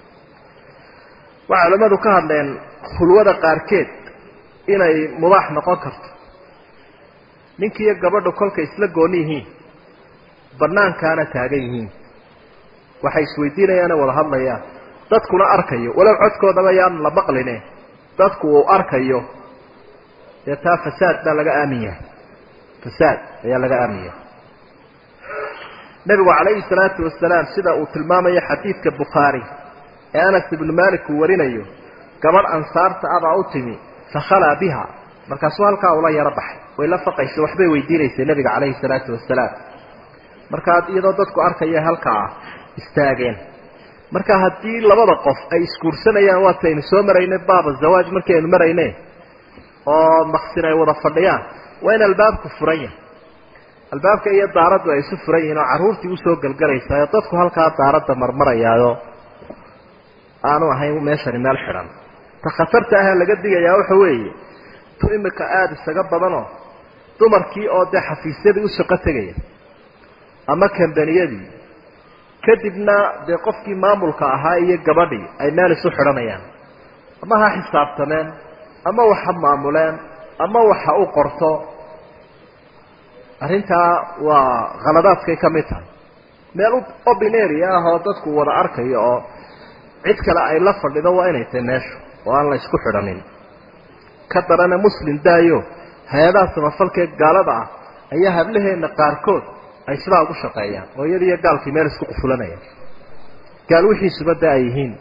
waxay culimmadu ka hadleen khulwada qaarkeed inay mubaax noqon karto ninkiiyo gabadhu kolkay isla gooni yihiin banaankaana taagan yihiin waxay isweydiinayaane wada hadlayaan dadkuna arkayo walow codkoodaba yaan la maqline dadku uu arkayo dee taa fasaad baa laga aamin yahay fasaad ayaa laga aamiya nebigu calayhi salaatu wasalaam sida uu tilmaamayo xadiidka bukhaari ee anas ibnu malik uu warinayo gabadh ansaarta abaa u timi fakhalaa biha markaasuu halkaa ula yaro baxay way la faqaysa waxbay weydiinaysay nebiga calayhi salaatu wasalaam markaa iyadoo dadku arkaya halkaa istaageen marka haddii labada qof ay isguursanayaan waataynu soo maraynay baaba zawaaj markii aynu marayne oo maksin ay wada fadhiyaan waa in albaabku furan yahay albaabka iyo daaraddu ay isu furan yihiin oo carruurtii usoo gelgelaysaayo dadku halkaa daaradda marmarayaayo aanu ahayn meeshani meel xidhan ta khatarta ahee laga digayaa waxa weeye tu imika aada isaga badanoo dumarkii oo dee xafiisyadii u shaqo tegaya ama kambaniyadii kadibna dee qofkii maamulka ahaa iyo gabadhii ay meel isu xidhanayaan ama ha xisaabtameen ama wax ha maamuleen ama wax ha u qorto arrintaa waa khaladaadkay ka mid tahay meel obinary ah oo dadku wada arkayo oo cid kale ay la fadhido waa inay tahay meeshu oo aan la isku xidhanin ka darana muslim daayo hay-adaha samafalkee gaalada ah ayaa hablaheena qaarkood ay sidaa ugu shaqeeyaan oo iyada iyo gaalkii meel isku qufulanayaan gaal wixiisuba de ay yihiin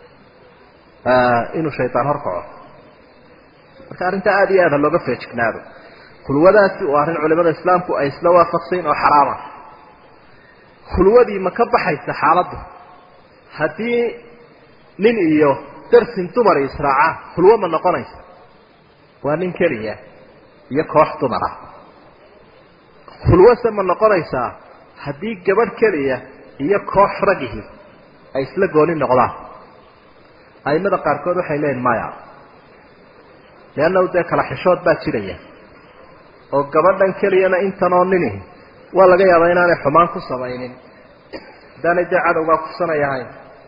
inuu shaydaan horkaco marka arrintaa aada iyo aad ha looga feejignaado khulwadaasi waa arrin culimada islaamku ay isla waafaqsayn oo xaraama khulwadii ma ka baxaysa xaaladdu haddii nin iyo darsin dumar israacaan khulwo ma noqonaysa waa nin keliya iyo koox dumar ah khulwase ma noqonaysaa haddii gabadh keliya iyo koox ragihi ay isla gooni noqdaan aimada qaarkood waxay leeyihin maya leannahu dee kala xishood baa jiraya oo gabadhan keliyana intanoo ninihi waa laga yaabaa inaanay xumaan ku samaynin haddaanay dee cadowgaa kursanayahayn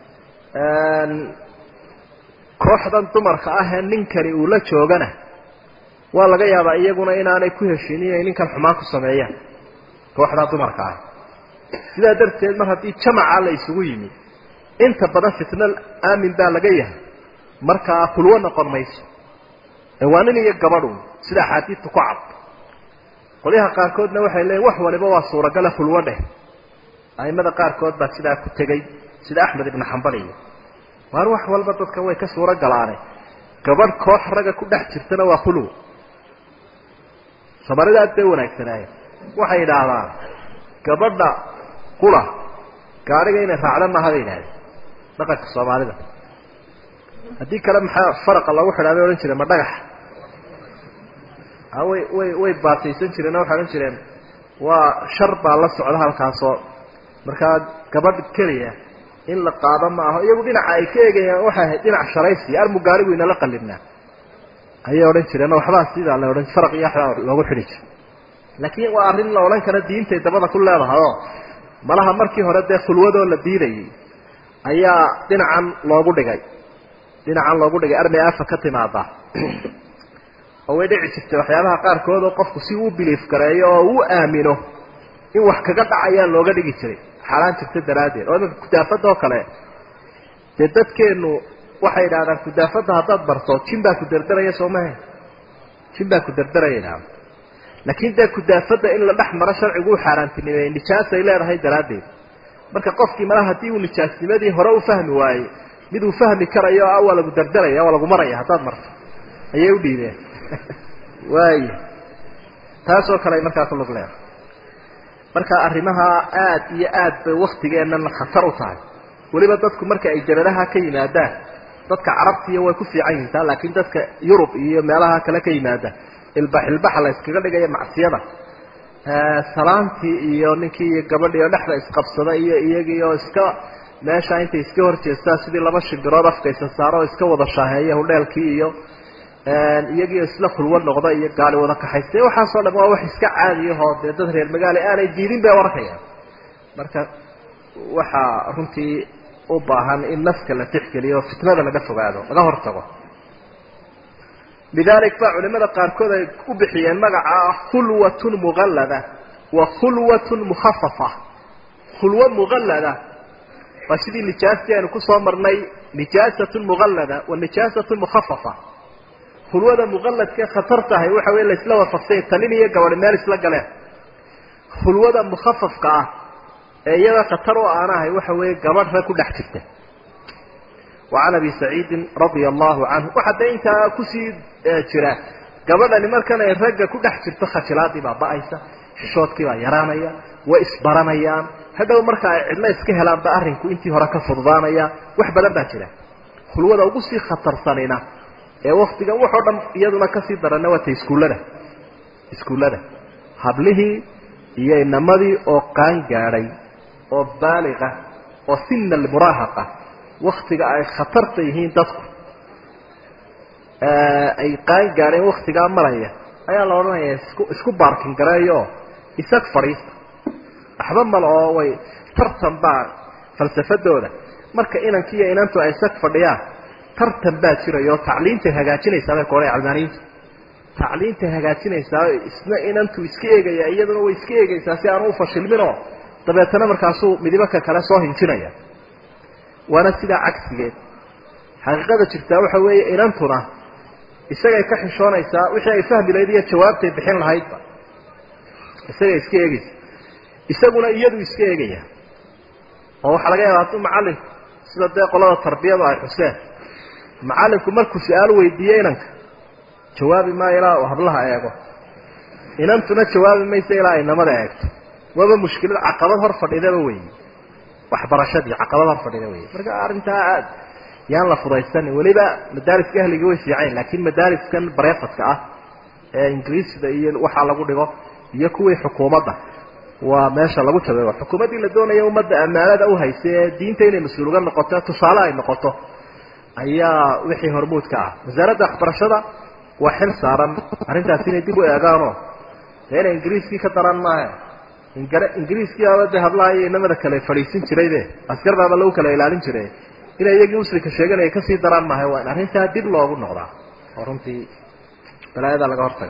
kooxdan dumarka ah ee ninkani uu la joogana waa laga yaabaa iyaguna inaanay ku heshin inay ninkan xumaan ku sameeyaan kooxdaa dumarka ah sidaa darteed mar haddii jamaca la isugu yimi inta badan fitno aamin baa laga yahay markaa khulwo noqon mayso ee waa nin iyo gabadhu sida axaadiidta ku cad qolyaha qaarkoodna waxay leeyiin wax waliba waa suuragala khulwo dheh aimada qaarkood baa sidaa ku tegey sida axmed ibnu xambal iyo waar wax walba dadka way ka suuro galaane gabadh koox ragga ku dhex jirtana waa khulwo samaridaad bay wanaagsanaaye waxay idhaahdaan gabadha qula gaadhiga inay raacda maaha bay idhahdeen dhaqanka soomaalida haddii kale maxaa faraqa lagu xidhaa bay odhan jireen ma dhagax way way way baataysan jireen oo waxay odhan jireen waa shar baa la socda halkaasoo markaa gabadh keliya in la qaado ma aho iyagu dhinaca ay ka eegayaan waxay ahayd dhinac sharaysi armu gaarigu inala qalibnaa ayay odhan jireen oo waxbaa sidaa la odhan faraq iyo waxbaa loogu xidhi jira laakiin waa arrin la odhan kara diintay dabada ku leedahay oo malaha markii hore dee khulwadoo la diidayay ayaa dhinacan loogu dhigay dhinacan loogu dhigay armay afa ka timaada oo way dhici jirtay waxyaabaha qaarkood oo qofku si uu biliif gareeyo oo uu aamino in wax kaga dhacayaan looga dhigi jiray xaaraan jirta daraaddeed oo iminka kudaafadda oo kale dee dadkeenu waxay idhahdaan kudaafadda haddaad barto jin baa ku derderaya soo mahe jin baa ku derderaya idhahda laakiin dee kudaafadda in la dhex maro sharcigu u xaaraantinimeeyey nijaasay leedahay daraaddeed marka qofkii malaha haddii uu nijaasnimadii hore u fahmi waayey mid uu fahmi karayo ah waa lagu derderaya waa lagu maraya haddaad marto ayay u dhiibeen waaya taasoo kale ay markaa ku lug leedahay marka arrimaha aad iyo aad bay waktigeennan khatar u tahay weliba dadku marka ay jabadaha ka yimaadaan dadka carabtiiyo way ku fiican yihiin taa laakiin dadka yurub iyo meelaha kale ka yimaada ilbax ilbaxa la iskaga dhigaya macsiyada salaantii iyo ninkii iyo gabadhii oo dhexda isqabsada iyo iyagii oo iska meesha intay iska horjeestaan sidii laba shimbirood afkaysa saaro oo iska wada shaaheeya hudheelkii iyo iyagii isla khulwo noqda iyo gaali wada kaxaystay waxaasoo dham waa wax iska caadiyahoo dee dad reer magaale aanay diidin bay arkayaan marka waxaa runtii u baahan in nafka la tixgeliyo oo fitnada laga fogaado laga hortago lidalik baa culimada qaarkood ay u bixiyeen magaca khulwatun muqallada wa khulwatun mukhafafa khulwo muqallada waa sidii nijaastii aynu kusoo marnay nijaasatun muqallada wa nijaasatun mukhafafa khulwada muqalladkae khatar tahay waxa wey laisla waafaqsanya tanin iyo gabadhi meel isla galeen khulwada mukhafafka ah ee iyada khatar oo aan ahay waxa weeye gabadh rag ku dhex jirta وعن أبي سعيد رضي الله عنه waxaa de intaa kusii jira gabadhani markan ay ragga ku dhex jirto khajilaadii baa ba-aysa xishoodkii baa yaraanaya way isbaranayaan hadhow marka ay cidlo iska helaanba arrinku intii hore ka fududaanaya wax badan baa jira khulwada ugu sii khatarsanina ee waktigan waxoo dhan iyaduna kasii darana waa ta iskuullada iskuullada hablihii iyo inamadii oo qaan gaadhay oo baaliqa oo sina almuraahaqa waktiga ay khatarta yihiin dadku ay qaan gaadheen waktigaa maraya ayaa la odhanaya isku isku baarkin gareeyo isag fadhiista waxba male oo way tartan baa falsafadooda marka inankii iyo inantu ay isag fadhiyaan tartan baa jirayo tacliintay hagaajinaysaa bay koodhay calmaaniintu tacliintay hagaajinaysaa isna inantu iska eegaya iyaduna way iska eegaysaa si aanu ufashilminoo dabeetana markaasuu midibaka kale soo hinjinaya waana sidaa cagsigeed xaqiiqada jirtaa waxa weeye inantuna isagay ka xishoonaysaa wixii ay fahmi lahayd iyo jawaabtay bixin lahaydba isagay iska eegaysa isaguna iyadu iska eegaya oo waxaa laga yaaba hadduu macalinku sida dee qolada tarbiyadu ay xuseen macalinku markuu su-aal weydiiye inanka jawaabi maayo ilaa uu hablaha eego inantuna jawaabi maysa ilaa ay namada eegto waaba mushkilad caqabad hor fadhidaba weyi waxbarashadii caqabad hor fadhida wey marka arrintaa aad yaan la fudaysanin weliba madaariska ahliga way fiicayn laakiin madaariskan bareefadka ah ee ingiriisda iyo waxaa lagu dhigo iyo kuwii xukuumadda waa meesha lagu jabeeyo xukuumaddii la doonaya ummadda ammaanada uhaysa ee diinta inay mas-uul uga noqoto tusaale ay noqoto ayaa wixii hormuudka ah wasaaradda waxbarashada waa xil saaran arrintaas inay dib u eegaanoo dee inay ingiriiskii ka daran maaha ingiriiskii aba de hablaha iyo inamada kale fadhiisin jirayde askar baaba lagu kala ilaalin jiray inay iyagii muslimka sheeganaya kasii daraan maaha waa in arrintaa dib loogu noqdaa oo runtii balaayada laga hortaga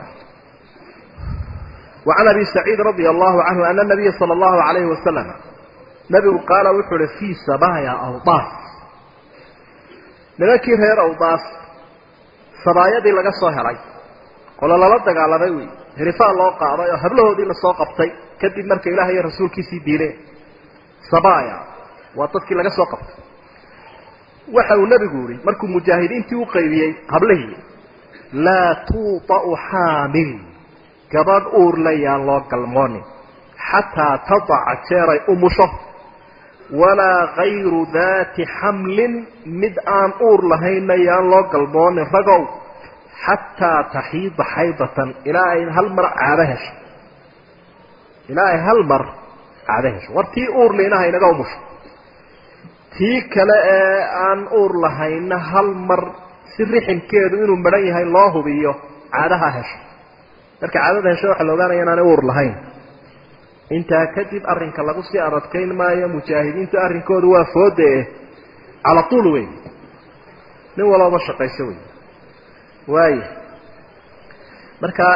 وعن أبي سعيد رضي الله عنه أن النبي صلى الله عليه وسلم نبgu قاaل wuxuu hi في sabايا أوطاس nimankii reer أوطاس sabaayadii laga soo helay qolo lala dagaalamay wey hirifaa loo qaaday oo hablahoodii lasoo qabtay kadib marka ilaah iyo rasuulkiisii diileen sabaya waa dadkii laga soo qabtay waxa uu nebigu yihi markuu mujaahidiintii u qaybiyey hablihii laa tuuطa'u xaamil gabadh uurla yaan loo galmoonin xataa tadaca jeeray umusho walaa kayru daati xamlin mid aan uur lahaynna yaan loo galmoonin ragow xataa taxiida xaydatan ilaa ay hal mar caado hesho ilaa ay hal mar caado hesho war tii uur liinaha inaga umusho tii kale ee aan uur lahayna hal mar si riximkeedu inuu madhan yahay loo hubiyo caadaha hesho marka caadada hesho waxaa la ogaanaya inaanay uur lahayn intaa kadib arrinka lagu sii aradkayn maayo mujaahidiintu arrinkoodu waa foode cala tuul wey nin walooba shaqayso wey waaya marka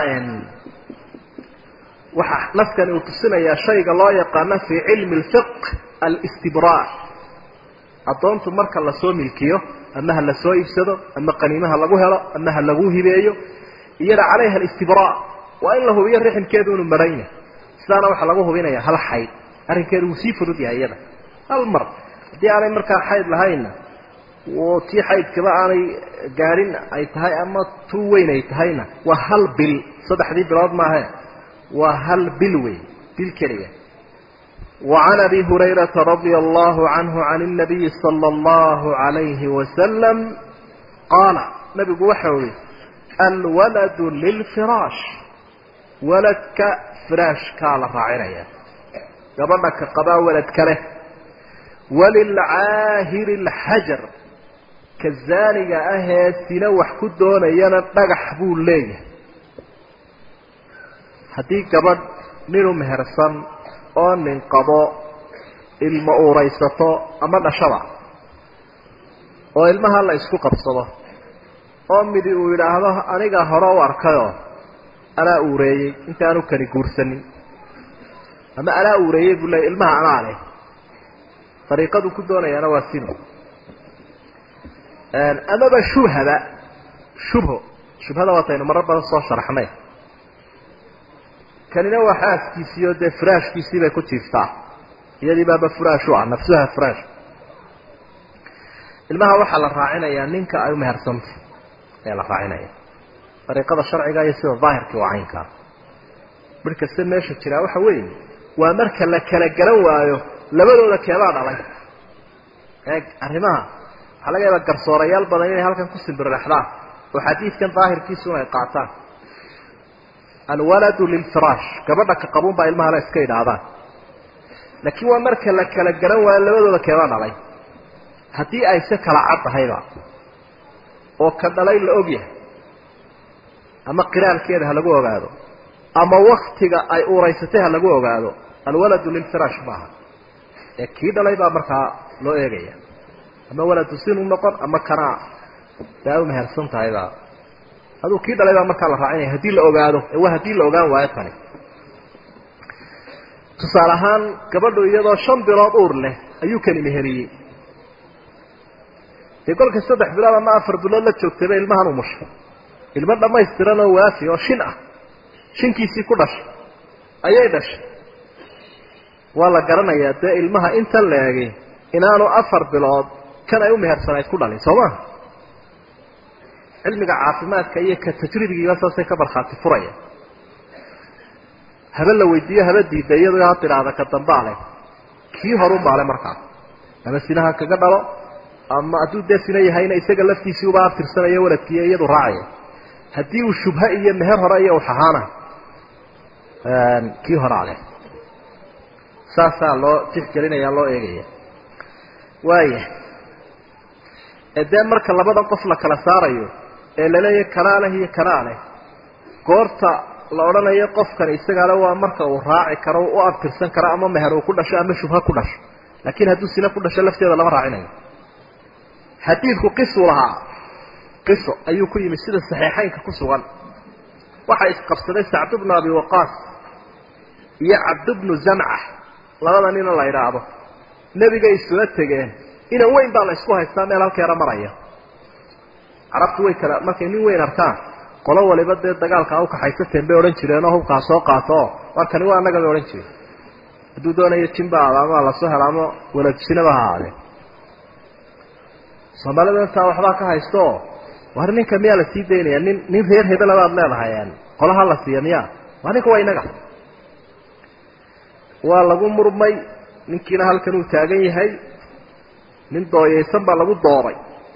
waxaa naskani uu tusinayaa shayga loo yaqaano fii cilmi lfiq alistibraa addoontu marka lasoo milkiyo ama ha lasoo iibsado ama qaniimaha lagu helo ama ha lagu hibeeyo iyada calayha alistibraa waa in la hubiyo riximkeedu inuu maran yahay sidaana waxaa lagu hubinaya hal xayd arrinkeedu wuu sii fudud yahay iyada hal mar haddii aanay markaa xayd lahaynna tii xaydkaba aanay gaadhin ay tahay ama tu weyn ay tahayna waa hal bil saddexdii bilood maahe waa hal bil wey bil keliya وعن أبي هريرة رضي الله عنه عن النبي صلى الله عليه وسلم قال نبي وحوي الولد للفراش ولدك فراش كالا راعينيا قبلك قبا ولد كله وللعاهر الحجر كالزانية أهي سنوح كدون ينا نقح بول ليه هدي قبل نينو مهرسان oo nin qabo ilmo uuraysato ama dhashaba oo ilmaha la isku qabsado oo midi uu yidhaahdo aniga hore u arkayoo anaa uureeyey intaanu kani guursanin ama anaa uureeyey buu leeyay ilmaha anaa leh dariiqadu ku doonayaana waa sino amaba shubhaba shubho shubhada waataynu marar badan soo sharaxnay kanina waa xaaskiisii oo dee firaashkiisii bay ku jiiftaa iyadii baaba furaash u ah nafsuha firaash ilmaha waxaa la raacinayaa ninka ay umehersantay ayaa la raacinaya dariiqada sharciga iyo sida daahirkii waa caynkaa mid kasta meesha jiraa waxa weeye waa marka la kala garan waayo labadooda keebaa dhalay eeg arrimaha waxaa laga yaabaa garsoorayaal badan inay halkan ku simbirrexdaan oo xadiidkan daahirkiisuna ay qaataan alwaladu lilfiraash gabadha ka qabuun baa ilmahana iska idhaahdaan laakiin waa marka la kala garan waayo labadooda keebaa dhalay haddii ay se kala cad tahayba oo ka dhalay la og yahay ama qiraalkeeda ha lagu ogaado ama waktiga ay uuraysatay ha lagu ogaado alwaladu lilfiraash maaha ee kii dhalay baa markaa loo eegaya ama waladu sinu noqon ama kanaa dee ay umehersan tahayba aduu kii dhalay baa markaa la raacinaya haddii la ogaado ee waa haddii la ogaan waayo tani tusaale ahaan gabadhu iyadoo shan bilood uur leh ayuu kani meheriyey dee kolka saddex bilood ama afar bilood la joogtayba ilmahan u mushay ilmo dhammaystiran oo waafi oo shin ah shinkiisii ku dhashay ayay dhashay waa la garanayaa dee ilmaha intan la egay inaanu afar bilood kan ay u mehersanayd ku dhalin soo maha cilmiga caafimaadka iyo ka tajribigiiba saasay ka barkhaati furaya habe la weydiiyo haba diida iyadoo ha tidhaahda ka dambaa leh kii horun baa le markaas ama sinaha kaga dhalo ama hadduu dee sina yahayna isaga laftiisii uba aftirsanayo waladkiiyo iyadu raacaya haddii uu shubha iyo meher hore iyo uxahaana kii horaa leh saasaa loo tixgelinaya loo eegaya waaya ee dee marka labadan qof la kala saarayo ee laleeyahay kanaa leh iyo kanaa leh goorta la odhanayo qofkan isagaale waa marka uu raaci karo u abtirsan karo ama meher uu ku dhasho ama shubha ku dhasho laakiin hadduu sina ku dhasho lafteeda lama raacinayo xadiidku qisuu lahaa qiso ayuu ku yimid sida saxiixaynka ku sugan waxaa isqabsaday sacd bnu abi waqaas iyo cabd bnu zamca labada nina la idhaahdo nebigay isula tegeen inan weyn baa la isku haystaa meel halkeera maraya carabtu way kala markay nin weyn arkaan qolo waliba dee dagaalka a ukaxaysateen bay odhan jireenoo hubkaa soo qaato oo war kani waa annaga bay odhan jireen hadduu doonayo jimba aada ama lasoo helo ama waladsinaba ha aadeen soomaalida intaa waxbaa ka haystooo war ninka miyaa la sii daynaya nin nin reer hebela baad leedahay qolaha la siiya miya waa ninka waa inaga waa lagu murmay ninkiina halkan uu taagan yahay nin dooyaysan baa lagu dooray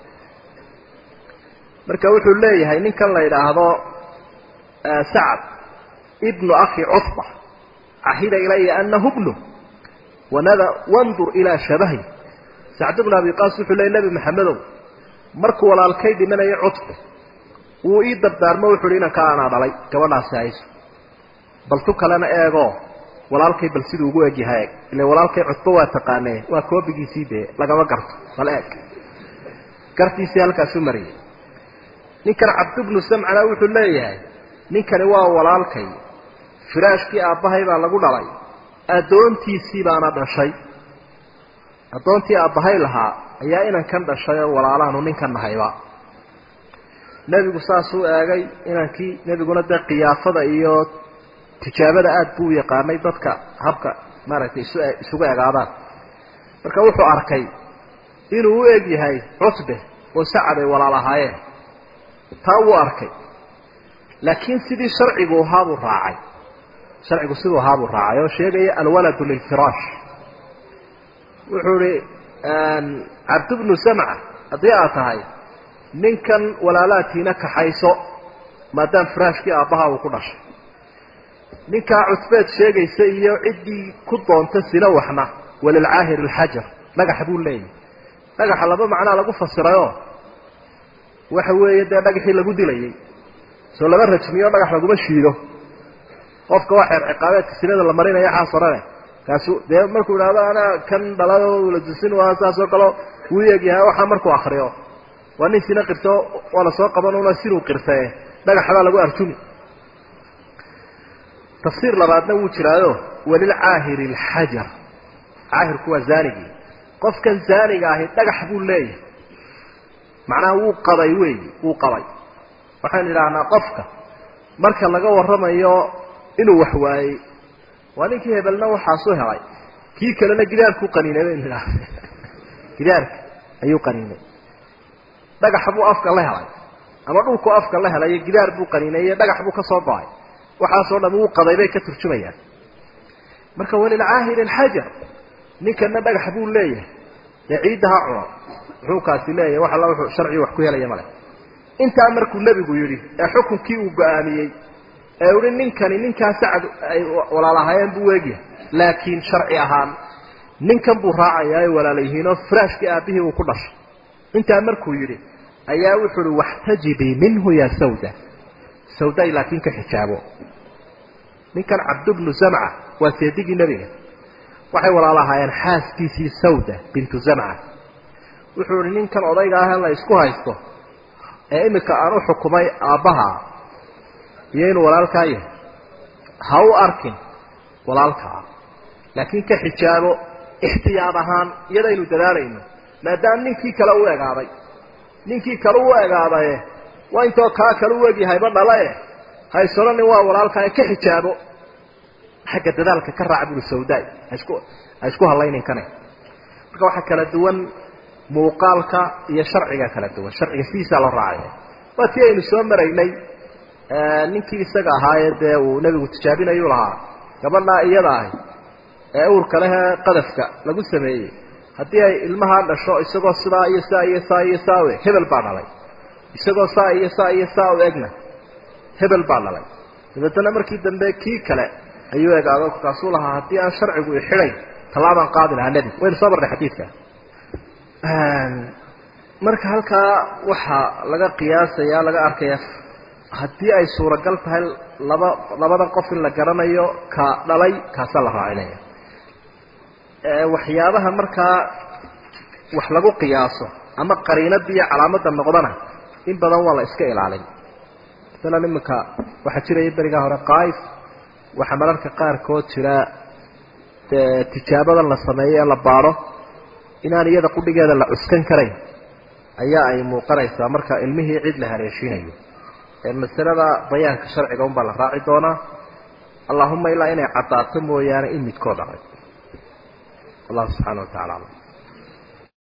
marka wuxuu leeyahay ninkan la yidhaahdo sacd ibnu akhi cutba cahida ilaya anahu bnu wanada wandur ilaa shabahi sacd bnu abi qaas wuxuu leeyay nebi maxamedow markuu walaalkay dhimanayo cutbe wuu ii dardaarmo wuxu uhi inanka anaa dhalay gabadhaasi hayso bal tu kalena eego walaalkay bal siduu ugu eg yahay eeg ila walaalkay cutbo waa taqaanee waa koobigiisii dee lagama garto bal eeg gartiisii halkaasu mariyay ninkan cabdibnu samcana wuxuu leeyahay ninkani waa walaalkay firaashkii aabbahay baa lagu dhalay addoontiisii baana dhashay addoontii aabbahay lahaa ayaa inankan dhashay oo walaalaanu ninkan nahayba nebigu saasuu eegay inankii nebiguna dee kiyaafada iyo tijaabada aada buu u yaqaanay dadka habka maaragtay isu isugu egaadaan marka wuxuu arkay inuu u eg yahay cutbe oo sacad ay walaal ahaayeen taa wuu arkay laakiin sidii sharcigu ahaabuu raacay sharcigu siduu ahaabuu raacay oo sheegaya alwaladu lilfiraash wuxuu ihi cabdibnu samca haddii aad tahay ninkan walaalaatiina kaxayso maadaama firaashkii aabbaha uu ku dhashay ninkaa cutbeed sheegaysa iyo ciddii ku doonta sina waxna walilcaahir alxajar dhagaxa buu leeyahy dhagaxa laba macnaa lagu fasirayoo waxa weeye dee dhagaxii lagu dilayay soo laba rajmiyo dhagax laguma shiido qofka waa xeer ciqaabeedka sinada la marinaya xaas orane kaasu dee markuu idhahdo anaa kan dhalado waladusin waa saas oo kale wuu eegyahay waxaa markuu akriyo waa nin sina qirto waa lasoo qaban una sinuu qirtae dhagaxbaa lagu arjumi tafsiir labaadna wuu jiraayo walilcaahiri alxajar caahirku waa zaanigii qofkan zaaniga ahi dhagax buu leeyahay macnaha wuu qabay weeyi wuu qabay waxaynu idhaahnaa qofka marka laga warramayo inuu wax waayey waa ninkii hebelna waxaasu helay kii kalena gidaarkuu qaniinay baynu idhaahna gidaarka ayuu qaniinay dhagaxa buu afka la helay ama dhulku afka la helayo gidaar buu qaniinay dhagax buu ka soo go-ay waxaasoo dham wuu qaday bay ka turjumayaan marka walilcaahiri xajar ninkana dhagax buu leeyahay dee ciidda ha cuno muxuu kaasi leeyahay wax alla wuxuu sharcigu wax ku helaya male intaa markuu nebigu yidhi ee xukunkii uu go-aamiyey ee uhi ninkani ninkaa sacad ay walaalahaayeen buu eegyahay laakiin sharci ahaan ninkan buu raacayaa ay walaala yihiinoo firaashkii aabbihii uu ku dhashay intaa markuu yidhi ayaa wuxuu uhi waxtajibii minhu ya sawda sawday laakiin ka xijaabo ninkan cabdubnu zamca waa seedigii nebiga waxay walaalahaayeen xaaskiisii sawda bintu zamca wuxuu ihi ninkan odayga ah ee la isku haysto ee iminka aan u xukumay aabbaha iyo inuu walaalkaa yahay ha u arkin walaalkaa laakiin ka xijaabo ixtiyaad ahaan iyadaynu dadaalayno maadaama ninkii kale u egaaday ninkii kale u egaadaye waa intoo kaa kale u egyahayba dhalae haysonanin waa walaalkaa ka xijaabo xagga dadaalka ka raac buri sawdaay hasku ha isku hallayninkane marka waxaa kala duwan muuqaalka iyo sharciga kala duwan sharciga sidiisaa loo raacaya waa tii aynu soo maraynay ninkii isaga ahaayee dee uu nebigu tijaabinayuu lahaa gabadhaa iyada ahi ee uurka lehee qadafka lagu sameeyey haddii ay ilmahaa dhasho isagoo sidaa iyo saa iyo saa iyo saa u eg hebel baa dhalay isagoo saa iyo saa iyo saa u egna hebel baa dhalay dabeetana markii dambe kii kale ayuu egaado kaasuu lahaa haddii aan sharcigu ixidhayn tallaabaan qaadi lahaa nebigu waynu soo marnay xadiidka marka halkaa waxaa laga qiyaasaya laga arkaya haddii ay suuragal tahay laba labadan qof in la garanayo ka dhalay kaasaa la raacinaya waxyaabaha markaa wax lagu qiyaaso ama qariinada iyo calaamadda noqdana in badan waa la iska ilaalin masalan iminka waxaa jiraya berigaa hore qaif waxaa mararka qaarkood jira dee tijaabadan la sameeyo ee la baadho inaan iyada qudhigeeda la cuskan karayn ayaa ay muuqanaysaa marka ilmihii cid la haleeshiinayo masalada bayaanka sharciga un baa la raaci doonaa allahuma ilaa inay caddaato mooyaane in midkood dhacay allahu subxana wa tacala alam